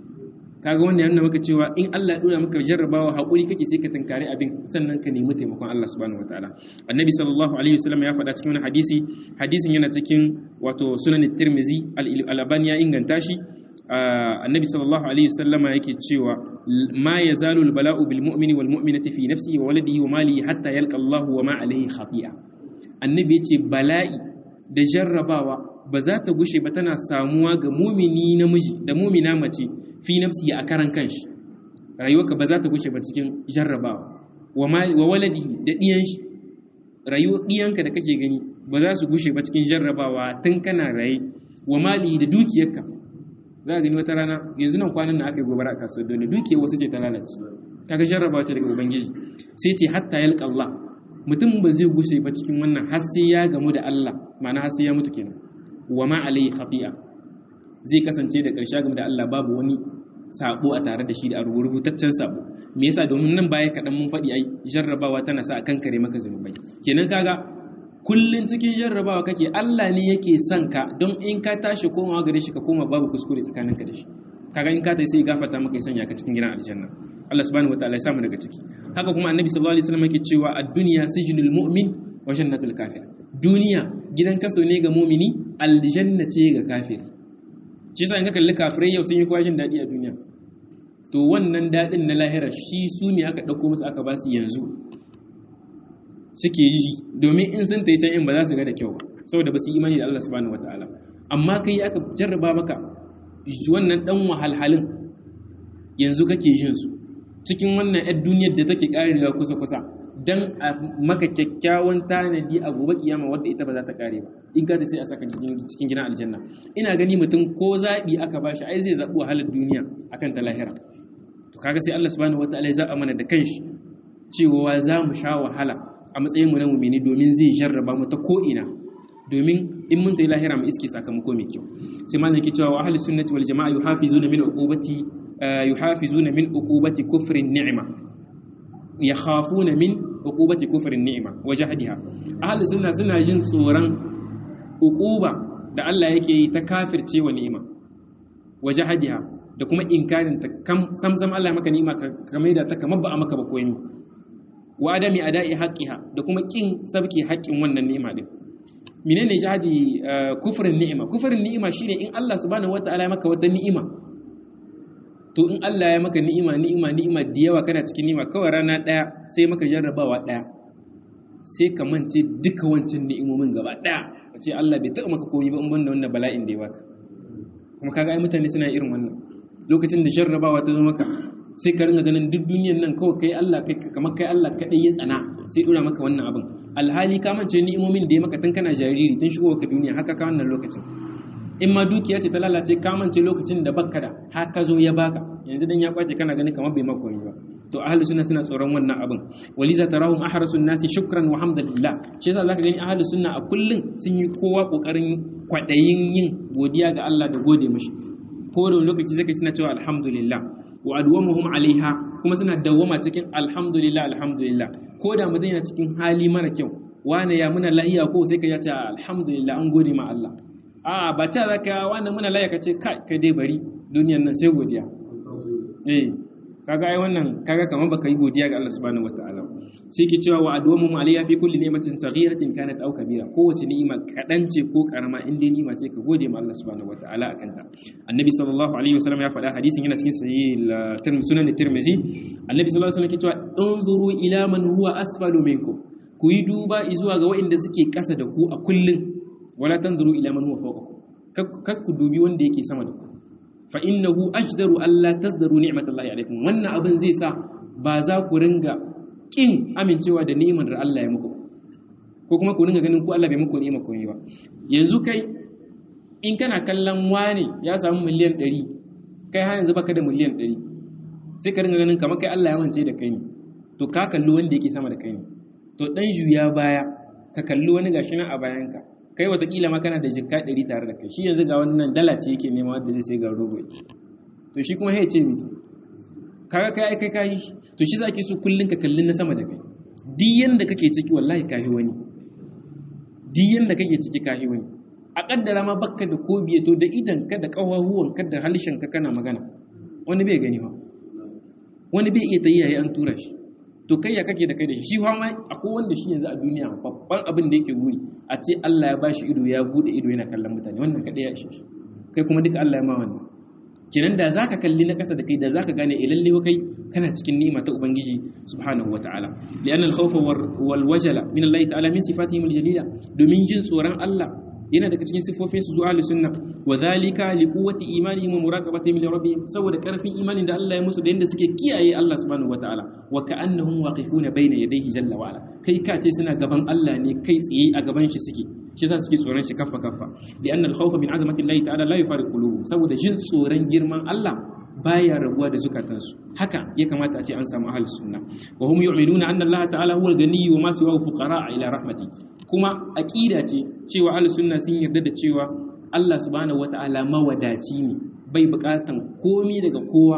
kaga wannan yana maka cewa in Allah ya dora maka jarrabawa hakuri kake sai ka tunkare abin sannan ka nemi taimakon Allah subhanahu wataala annabi sallallahu alaihi wasallam ya faɗa cikin wani hadisi hadisin yana cikin wato sunan tirmizi al-albani ya inganta shi annabi sallallahu alaihi wasallama yake cewa ma yazalu al-bala'u bil mu'mini wal mu'minati fi nafsihi wa waladihi wa malihi hatta yalqa Allah wa ma alaihi khati'a annabi yace bala'i da jarrabawa ba za ta gushe ba tana samuwa ga mumini namiji da mumina mace fi nafsi a karan kanshi rayuwarka ba za ta gushe ba cikin jarrabawa wa waladi da ɗiyan shi rayuwar ɗiyanka da kake gani ba za su gushe ba cikin jarrabawa tun kana raye wa mali da dukiyarka za ka gani wata rana yanzu nan kwanan na aka yi gobara a kasuwar dole dukiyar wasu ce ta lalace kaga jarrabawa ce daga ubangiji sai ce hatta yalqa Allah mutum ba zai gushe ba cikin wannan har sai ya gamu da Allah ma'ana har sai ya mutu kenan wa ma alayhi khati'a zai kasance da ƙarshe game da Allah babu wani sabo a tare da shi da rubutaccen sabo me yasa domin nan baya kaɗan mun faɗi ai jarrabawa tana sa a kankare maka zunubai kenan kaga kullun cikin jarrabawa kake Allah ne yake son ka don in ka tashi komawa gare shi ka koma babu kuskure tsakaninka da shi kaga in ka tayi sai gafarta maka ya sanya ka cikin gidan aljanna Allah subhanahu wataala ya samu daga ciki haka kuma annabi sallallahu alaihi wasallam yake cewa ad-dunya sijnul mu'min wa jannatul kafir duniya gidan kaso ne ga mumini aljanna ce ga kafiri shi yasa in ka kalli kafirai yau sun yi kwashin daɗi a duniya to wannan daɗin na lahira shi su ne aka ɗauko musu aka ba su yanzu suke yi domin in sun ta yi can in ba za su ga da kyau saboda ba su imani da Allah subhanahu wataala amma kai aka jarraba maka wannan ɗan wahalhalin yanzu kake jin su cikin wannan 'yar duniyar da take ƙarewa kusa-kusa dan a maka kyakkyawan tanadi a gobe kiyama wadda ita ba za ta kare ba in ka ta sai a saka cikin gidan aljanna ina gani mutum ko zaɓi aka bashi ai zai zaɓi wahalar duniya akan ta lahira to kaga sai Allah subhanahu wataala ya zaɓa mana da kanshi cewa za mu sha wahala a matsayin mu na mu'mini domin zai jarraba mu ta ko ina domin in mun tayi lahira mu iske sakamako mai kyau sai malam yake cewa wa ahlus sunnati wal jamaa yuhafizuna min uqubati yuhafizuna min uqubati kufrin ni'ma yakhafuna min uqubati kufrin ni'ma wa jahdiha ahlus sunna suna jin tsoron uquba da Allah yake yi ta kafirce wa ni'ima wa jahdiha da kuma inkarin ta samsam Allah maka ni'ima ka maida ta kamar ba a maka ba koyi wa adami ada'i haqqiha da kuma kin sabki haƙƙin wannan ni'ima din menene jahdi kufrin ni'ima kufrin ni'ima shine in Allah subhanahu wataala ya maka wata ni'ima to in Allah ya maka ni'ima ni'ima ni'ima da yawa kana cikin ni'ima kawai rana ɗaya sai maka jarrabawa ɗaya sai ka mance duka wancan ni'imomin gaba ɗaya ka ce Allah bai taɓa maka komai ba in banda wannan bala'in da ya baka kuma kaga ai mutane suna irin wannan lokacin da jarrabawa ta zo maka sai ka ringa ganin duk duniyan nan kawai kai Allah kai kamar kai Allah kadai ya tsana sai dora maka wannan abin alhali ka mance ni'imomin da ya maka tun kana jariri tun shigo ka duniya haka ka wannan lokacin in ma dukiya ce ta lalace ka mance lokacin da bakka da haka zo ya baka yanzu dan ya kwace kana gani kamar bai maka wani ba to ahlus sunna suna tsoron wannan abin waliza tarahum ahrasun nasi shukran wa hamdalillah shi yasa zaka gani ahlus sunna a kullun sun yi kowa kokarin kwadayin yin godiya ga Allah da gode mishi ko da lokaci zaka suna cewa alhamdulillah wa adwamuhum alaiha kuma suna dawwama cikin alhamdulillah alhamdulillah ko da mutum yana cikin hali mara kyau wane ya muna lahiya ko sai ka ya ce alhamdulillah an gode ma Allah a ba ta zaka wannan muna lahiya ka ce kai kai dai bari duniyan nan sai godiya eh kaga ai wannan kaga kamar baka yi godiya ga Allah subhanahu wataala sai ke cewa wa adwamu alayya fi kulli ni'matin saghiratin kanat aw kabira kowace ni'ima kadan ce ko karama in dai ni'ima ce ka gode ma Allah subhanahu wataala akan ta annabi sallallahu alaihi wasallam ya faɗa hadisin yana cikin sahih sunan tirmidhi annabi sallallahu alaihi wasallam ke cewa unzuru ila man huwa asfalu minkum ku yi duba zuwa ga waɗanda suke ƙasa da ku a kullun wala tanzuru ila man huwa fawqakum kak ku dubi wanda yake sama da ku fa innahu ajdaru alla tasdaru ni'matallahi alaikum wannan abin zai sa ba za ku ringa kin amincewa da ni'imar da Allah ya muku ko kuma ku ringa ganin ku Allah bai muku ni'ima ko ba yanzu kai in kana kallon wani ya samu miliyan 100 kai har yanzu baka da miliyan 100 sai ka ringa ganin kamar kai Allah ya wance da kai ne to ka kalli wanda yake sama da kai ne to dan juya baya ka kalli wani gashi nan a bayanka kai watakila ma kana da jikka ɗari tare da kai shi yanzu ga wannan dala ce yake nema wadda zai sai ga rogo to shi kuma ya ce mito kaga kai kai kai to shi zaki so kullun ka kallin na sama da kai duk yanda kake ciki wallahi kahi wani duk yanda kake ciki kahi wani a kaddara ma bakka da ko biye to da idan ka da kawahuwan ka da halshen ka kana magana wani bai gani ba wani bai iya tayi yayi an tura shi to kai ya kake da kai da shi shi ma akwai wanda shi yanzu a duniya babban abin da yake guri a ce Allah ya bashi ido ya bude ido yana kallon mutane wannan kadai ya ishe shi kai kuma duka Allah ya ma wannan kenan da zaka kalli na kasa da kai da zaka gane eh lalle kai kana cikin ni'ima ta ubangiji subhanahu wataala li'anna al-khawfa wal wajala min Allah ta'ala min sifatihim al-jalila domin jin tsoron Allah yana daga cikin sifofin su zuwa sunna wa zalika li quwwati imanihim wa muraqabatihim li rabbihim saboda karfin imanin da Allah ya musu da yanda suke kiyaye Allah subhanahu wataala wa ka'annahum waqifuna bayna yadayhi jalla wa ala kai ka ce suna gaban Allah ne kai tsaye a gaban shi suke shi yasa suke tsoron shi kaffa kaffa li anna al khawfa min azamati Allah ta'ala la yufariqu qulubuhum saboda jin tsoron girman Allah baya rabuwa da zukatansu haka ya kamata a ce an samu ahlus sunna wa hum yu'minuna anna Allah ta'ala huwal ganiyyu wa ma siwahu fuqara ila rahmati kuma aqida ce cewa ahlus sunna sun yarda da cewa Allah subhanahu wata'ala mawadaci ne bai bukatan komi daga kowa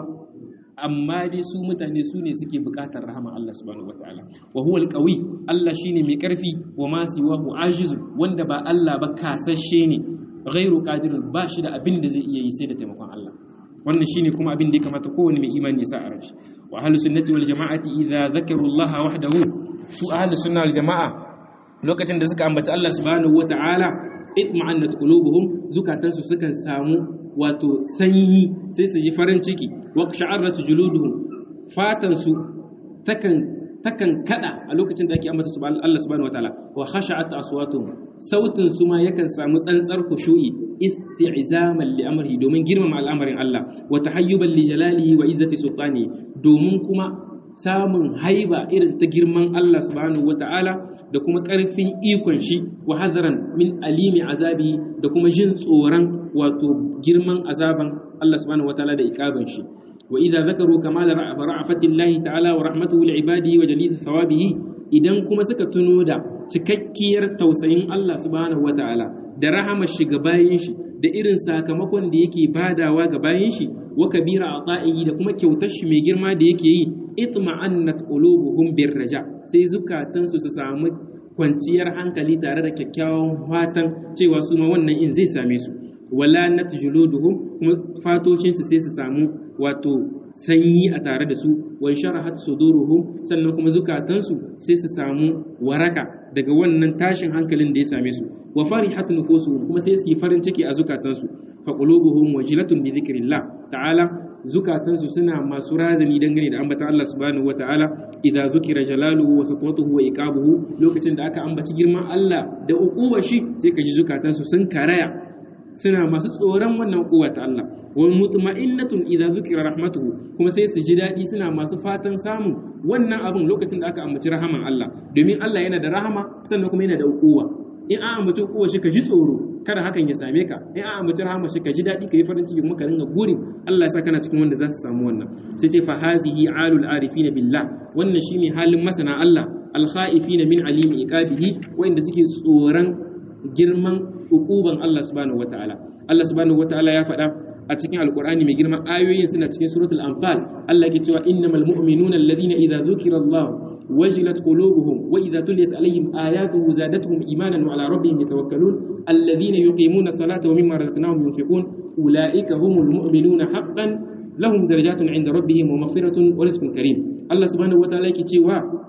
amma dai su mutane su ne suke bukatar rahama Allah subhanahu wata'ala wa huwa alqawi Allah shine mai karfi wa ma siwahu ajizu wanda ba Allah ba kasashe ne ghairu qadirun ba shi da abin da zai iya yi sai da taimakon Allah wannan shine kuma abin da ya kamata kowane mai imani ya sa a ranshi wa ahlus sunnati wal jama'ati idza zakaru Allah wahdahu su ahlus sunna wal jama'a lokacin da suka ambaci Allah subhanahu wata'ala itma'annat qulubuhum zukatansu sukan samu wato sanyi sai su ji farin ciki wa sha'arat juluduhum fatan su takan takan kada a lokacin da ake ambata Allah subhanahu wataala wa khasha'at aswatuhum sautin su ma yakan samu tsantsar khushu'i isti'zaman li amrihi domin girmama al'amarin Allah wa tahayyuban li jalalihi wa izzati sultani domin kuma samun haiba irin ta girman Allah subhanahu wata'ala da kuma ƙarfin ikon shi wa hadaran min alimi azabi da kuma jin tsoron wato girman azaban Allah subhanahu wata'ala da iqaban shi wa idza zakaru kamal ra'afatillahi ta'ala wa rahmatuhu li ibadihi wa jalil thawabihi idan kuma suka tuno da cikakkiyar tausayin Allah subhanahu wata'ala da rahamar shi ga bayin shi da irin sakamakon da yake badawa ga bayin shi wa kabira ata'ihi da kuma kyautar shi mai girma da yake yi itma'annat qulubuhum birraja sai zukatansu su samu kwanciyar hankali tare da kyakkyawan fatan cewa su ma wannan in zai same su wala natjuluduhum kuma fatocin su sai su samu wato sanyi a tare da su wan sharahat suduruhum sannan kuma zukatansu sai su samu waraka daga wannan tashin hankalin da ya same su wa farihat nufusuhum kuma sai su yi farin ciki a zukatansu fa qulubuhum wajilatun bi dhikrillah ta'ala zukatansu suna masu razani dangane da ambata Allah subhanahu wata'ala idza zukira jalaluhu wa satwatuhu wa iqabuhu lokacin da aka ambaci girman Allah da uquwar shi sai ka ji zukatansu sun karaya suna masu tsoron wannan uquwa ta Allah wa mutma'innatun idza zukira rahmatuhu kuma sai su ji dadi suna masu fatan samun wannan abin lokacin da aka ambaci rahaman Allah domin Allah yana da rahama sannan kuma yana da uquwa in an ambaci uquwa shi ka ji tsoro kada hakan ya same ka in an ambaci rahama shi ka ji daɗi ka yi farin ciki kuma ka ringa gurin Allah ya sa kana cikin wanda za su samu wannan sai ce fa hazihi alul arifina billah wannan shine halin masana Allah al khaifina min alimi iqabihi wanda suke tsoron girman ukuban Allah subhanahu wataala Allah subhanahu wataala ya faɗa a cikin alkur'ani mai girma ayoyin suna cikin suratul anfal Allah ke cewa innamal mu'minuna alladhina idza zukira Allah wajilat qulubuhum wa idza tuliyat alaihim ayatuhu zadatuhum imanan wa ala rabbihim yatawakkalun alladhina yuqimuna as-salata wa mimma razaqnahum yunfiqun ulaika humul mu'minuna haqqan lahum darajatun 'inda rabbihim wa maghfiratun wa rizqun karim Allah subhanahu wa ta'ala yake cewa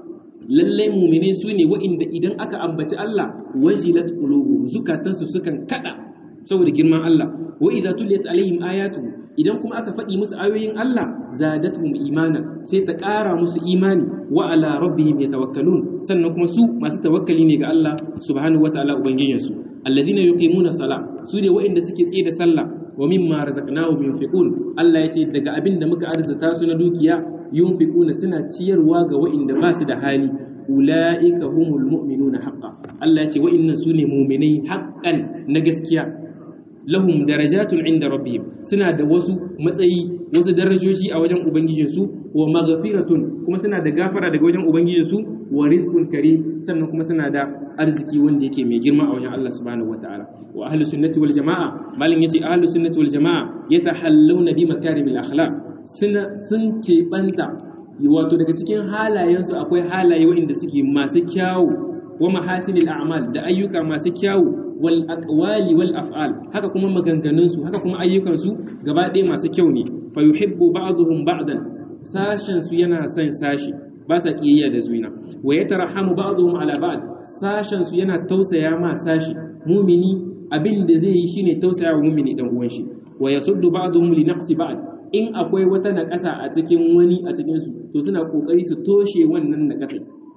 lallai mu'mine su ne wa'inda idan aka ambaci Allah wajilat qulubuhum zukatansu sukan kada saboda girman Allah wa idza tuliyat alaihim ayatu idan kuma aka faɗi musu ayoyin Allah zadatuhum imana sai ta ƙara musu imani wa ala rabbihim yatawakkalun sannan kuma su masu tawakkali ne ga Allah subhanahu wataala ubangijinsu alladhina yuqimuna sala su ne wa'inda suke tsaye da sallah wa mimma razaqnahum yunfiqun Allah yace daga abin da muka arzuta su na dukiya yunfiquna suna ciyarwa ga wa'inda ba su da hali ulaika humul mu'minuna haqqan Allah yace wa'innan su ne mu'minai haqqan na gaskiya lahum darajatun inda rabbihim suna da wasu matsayi wasu darajoji a wajen ubangijinsu wa maghfiratun kuma suna da gafara daga wajen ubangijinsu wa rizqun karim sannan kuma suna da arziki wanda yake mai girma a wajen Allah subhanahu wataala wa ahlus sunnati wal jamaa malin yace ahlus sunnati wal jamaa yatahallawna bi makarimil akhlaq suna sun keɓanta wato daga cikin halayensu akwai halaye waɗanda suke masu kyawu wa mahasinil a'mal da ayyuka masu kyawu wal aqwali wal af'al haka kuma maganganun su haka kuma ayyukan su gaba ɗaya masu kyau ne fa yuhibbu ba'dhum ba'dan sashen su yana son sashi ba sa kiyayya da zuina wa yatarahamu ba'dhum ala ba'd sashen su yana tausaya ma sashi mumini abin da zai yi shine tausaya wa mumini dan uwan shi wa yasuddu ba'dhum li naqsi ba'd in akwai wata naƙasa a cikin wani a cikin su to suna kokari su toshe wannan naƙasa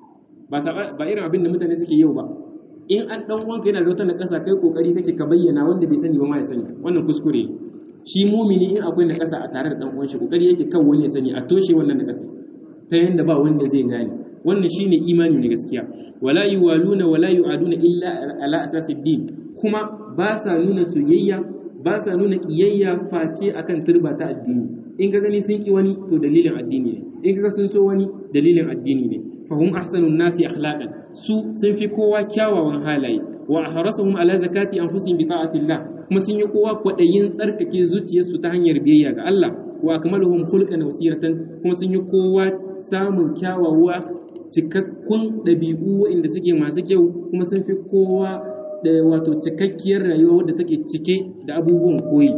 ba ba irin abin da mutane suke yau ba in an dan uwanka yana da wata nakasa kai kokari kake ka bayyana wanda bai sani ba ma ya sani wannan kuskure shi mumini in akwai nakasa a tare da dan uwan shi kokari yake kan wani ya sani a toshe wannan nakasa ta yanda ba wanda zai gane wannan shine imani na gaskiya wala yuwaluna wala yu'aduna illa ala asasid din kuma ba sa nuna soyayya ba sa nuna kiyayya face akan turba ta addini in ka gani sun ki wani to dalilin addini ne in ka sun so wani dalilin addini ne fahum ahsanun nasi akhlaqan su sun fi kowa kyawawan halaye wa ahrasuhum ala zakati anfusihim bi ta'atillah kuma sun yi kowa kwadayin tsarkake zuciyarsu ta hanyar biyayya ga Allah wa akmaluhum khulqan wa siratan kuma sun yi kowa samun kyawawa cikakkun dabi'u waɗanda suke masu kyau kuma sun fi kowa da wato cikakkiyar rayuwa wadda take cike da abubuwan koyi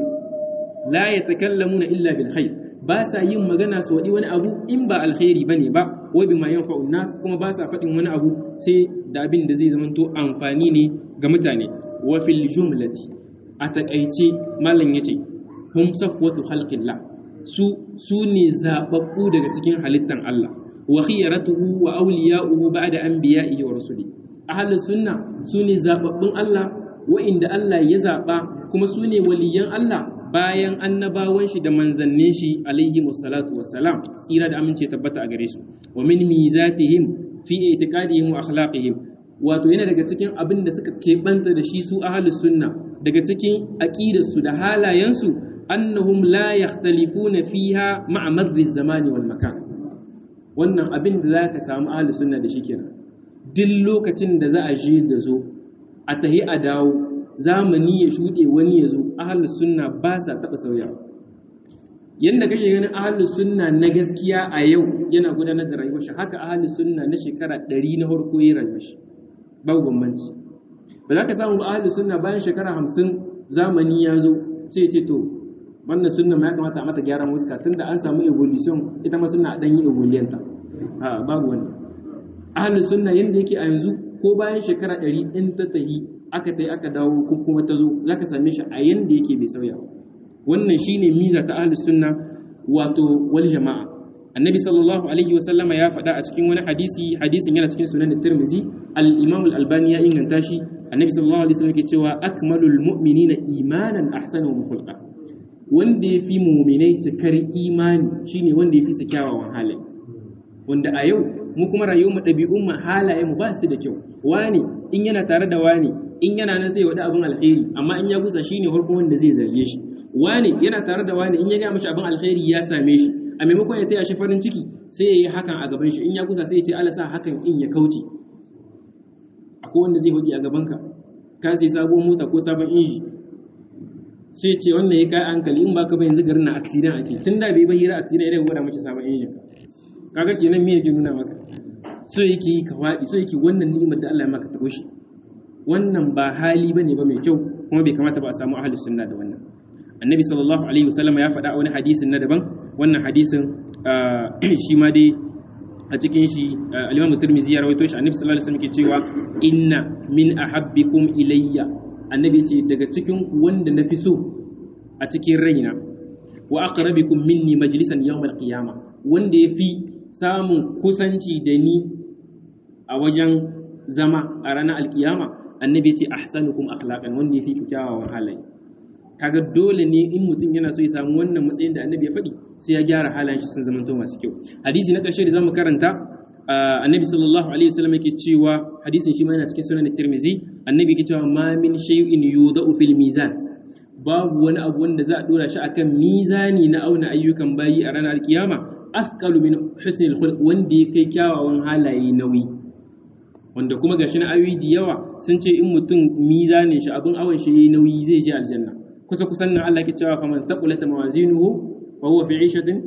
la yatakallamuna illa bil khair ba sa yin magana su waɗi wani abu in ba alkhairi bane ba wa bima yanfa'u nas kuma ba sa faɗin wani abu sai da abin da zai zamanto amfani ne ga mutane wa fil jumlati a takaice malam yace hum safwatu khalqillah su su ne zababbu daga cikin halittan Allah wa khiyaratuhu wa awliya'uhu ba'da anbiya'ihi wa rusuli ahlus sunna su ne zababbun Allah wa'inda Allah ya zaba kuma su ne waliyan Allah bayan annabawan shi da manzannin shi alaihi musallatu wassalam tsira da amince tabbata a gare su wa min mizatihim fi i'tiqadihim wa akhlaqihim wato yana daga cikin abin da suka keɓanta da shi su ahlus sunna daga cikin aqidarsu da halayensu annahum la yakhtalifuna fiha ma'a madri zamani wal makan wannan abin da zaka samu ahlus sunna da shi kenan duk lokacin da za a je da zo a tahi a dawo zamani ya shuɗe wani ya zo ahalus sunna ba sa taɓa sauyawa yadda kake ganin ahalus sunna na gaskiya a yau yana gudanar da rayuwar shi haka ahalus sunna na shekara ɗari na farko ya rayuwar shi babu bambanci ba za ka samu ba ahalus sunna bayan shekara hamsin zamani ya zo ce ce to wannan sunna ma ya kamata a mata gyaran wuska tunda an samu evolution ita ma sunna a ɗan yi evolution ta a babu wani ahalus sunna yadda yake a yanzu ko bayan shekara ɗari in ta tahi aka tai aka dawo ko kuma ta zo za ka same shi a yanda yake bai sauya wannan shine miza ta ahlus sunna wato wal jama'a annabi sallallahu alaihi wa sallama ya faɗa a cikin wani hadisi hadisin yana cikin sunan tirmizi al-imam al-albani ya inganta shi annabi sallallahu alaihi wasallam ke cewa akmalul mu'minina imanan ahsanuhum khulqa wanda yafi mu'minai cikar imani shine wanda yafi su kyawawan halaye wanda a yau mu kuma rayuwar mu ɗabi'un mu halaye mu ba su da kyau wani in yana tare da wani in yana nan sai ya wada abin alkhairi amma in ya gusa shine farko wanda zai zarge shi wani yana tare da wani in ya ga mishi abin alkhairi ya same shi a maimakon ya taya shi farin ciki sai ya yi hakan a gaban shi in ya gusa sai ya ce Allah sa hakan in ya kauce akwai wanda zai hoki a gaban ka ka sai sabuwar mota ko sabon inji sai ce wannan ya kai hankali in baka ba yanzu garin na accident ake tun da bai ba hira accident idan gwada miki sabon injin kaga kenan me yake nuna maka so yake yi ka faɗi so yake wannan ni'imar da Allah ya maka ta shi wannan ba hali bane ba mai kyau kuma bai kamata ba a samu ahlus sunna da wannan annabi sallallahu alaihi wasallam ya faɗa a wani hadisin na daban wannan hadisin shi ma dai a cikin shi al-Imam Tirmidhi ya rawaito shi Annabi sallallahu alaihi wasallam ke cewa inna min ahabbikum ilayya annabi ce daga cikin ku wanda nafi so a cikin raina wa aqrabikum minni majlisan yawm al-qiyamah wanda yafi samun kusanci da ni a wajen zama a ranar alkiyama annabi ce ahsanukum akhlaqan wanda yafi kyawawan halaye kaga dole ne in mutum yana so ya samu wannan matsayin da annabi ya faɗi sai ya gyara halayen shi sun zamanto masu kyau hadisi na ƙarshe da zamu karanta annabi sallallahu alaihi wasallam yake cewa hadisin shi ma yana cikin sunan tirmizi annabi yake cewa ma min shay'in yudau fil mizan babu wani abu wanda za a dora shi akan mizani na auna ayyukan bayi a ranar kiyama afqalu min husnil khulq wanda ya kai kyawawan halaye nauyi wanda kuma gashi na ayoyi da yawa sun ce in mutum mizanin shi abin awon shi yayi nauyi zai je aljanna kusa kusan nan Allah ke cewa faman thaqulat mawazinuhu fa huwa fi 'ishatin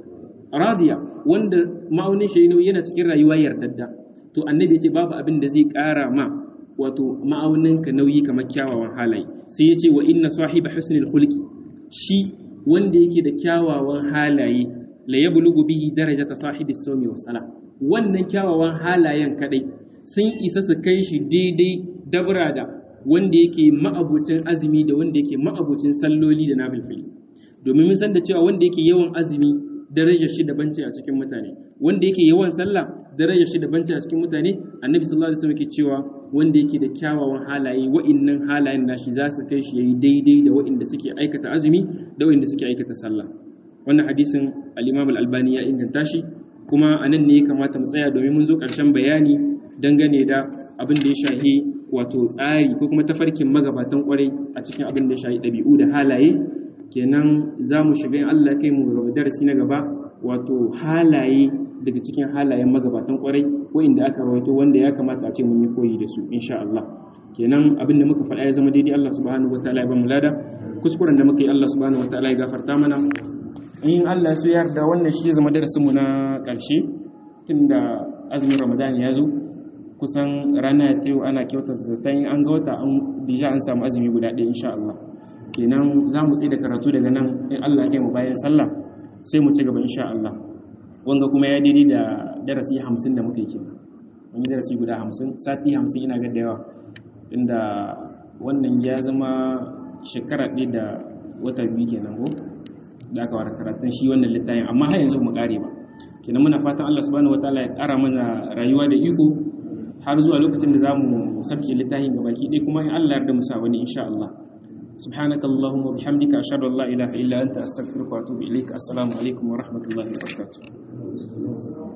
radiya wanda ma'aunin shi nauyi yana cikin rayuwa yardadda to annabi ya ce babu abin da zai ƙara ma wato ma'aunin ka nauyi kamar kyawawan halaye sai ya ce wa inna sahiba husnil khulqi shi wanda yake da kyawawan halaye la yablughu bihi darajata sahibi sawmi was sala wannan kyawawan halayen kadai sun isa su kai shi daidai dabra da wanda yake ma'abucin azumi da wanda yake ma'abucin salloli da nafilfili domin mun san da cewa wanda yake yawan azumi darajar shi daban ce a cikin mutane wanda yake yawan sallah darajar shi daban ce a cikin mutane annabi sallallahu alaihi wasallam yake cewa wanda yake da kyawawan halaye wa'innan halayen nashi za su kai shi yayi daidai da wa'inda suke aikata azumi da wa'inda suke aikata sallah wannan hadisin al-Imam al-Albani ya inganta shi kuma anan ne ya kamata mu tsaya domin mun zo ƙarshen bayani dangane da abin da ya shahi wato tsari ko kuma tafarkin magabatan kwarai a cikin abin da ya shahi ɗabi'u da halaye kenan za mu shiga in Allah kai mu gaba darasi na gaba wato halaye daga cikin halayen magabatan kwarai ko inda aka rawaito wanda ya kamata a ce mun yi koyi da su insha Allah kenan abin da muka faɗa ya zama daidai Allah subhanahu wataala ya ba mu lada kuskuren da muka yi Allah subhanahu wataala ya gafarta mana in Allah ya so yarda wannan shi zama darasin mu na ƙarshe tunda azumin Ramadan ya zo kusan rana ta yau ana kyauta zaton an ga wata an bija an samu azumi guda ɗaya insha Allah kenan za mu tsaye da karatu daga nan in Allah ya mu bayan sallah sai mu ci gaba insha Allah wanga kuma ya daidai da darasi hamsin da muka yi kenan mun yi darasi guda hamsin sati hamsin ina ga da yawa tunda wannan ya zama shekara ɗaya da wata biyu kenan ko da aka wara karatun shi wannan littafin amma har yanzu mu kare ba kenan muna fatan Allah subhanahu wataala ya ƙara mana rayuwa da iko har zuwa lokacin da zamu sabke littafin gabaki ɗaya kuma in Allah yarda mu sa wani insha Allah سبحانك اللهم وبحمدك أشهد أن لا إله إلا أنت أستغفرك وأتوب إليك السلام عليكم ورحمة الله وبركاته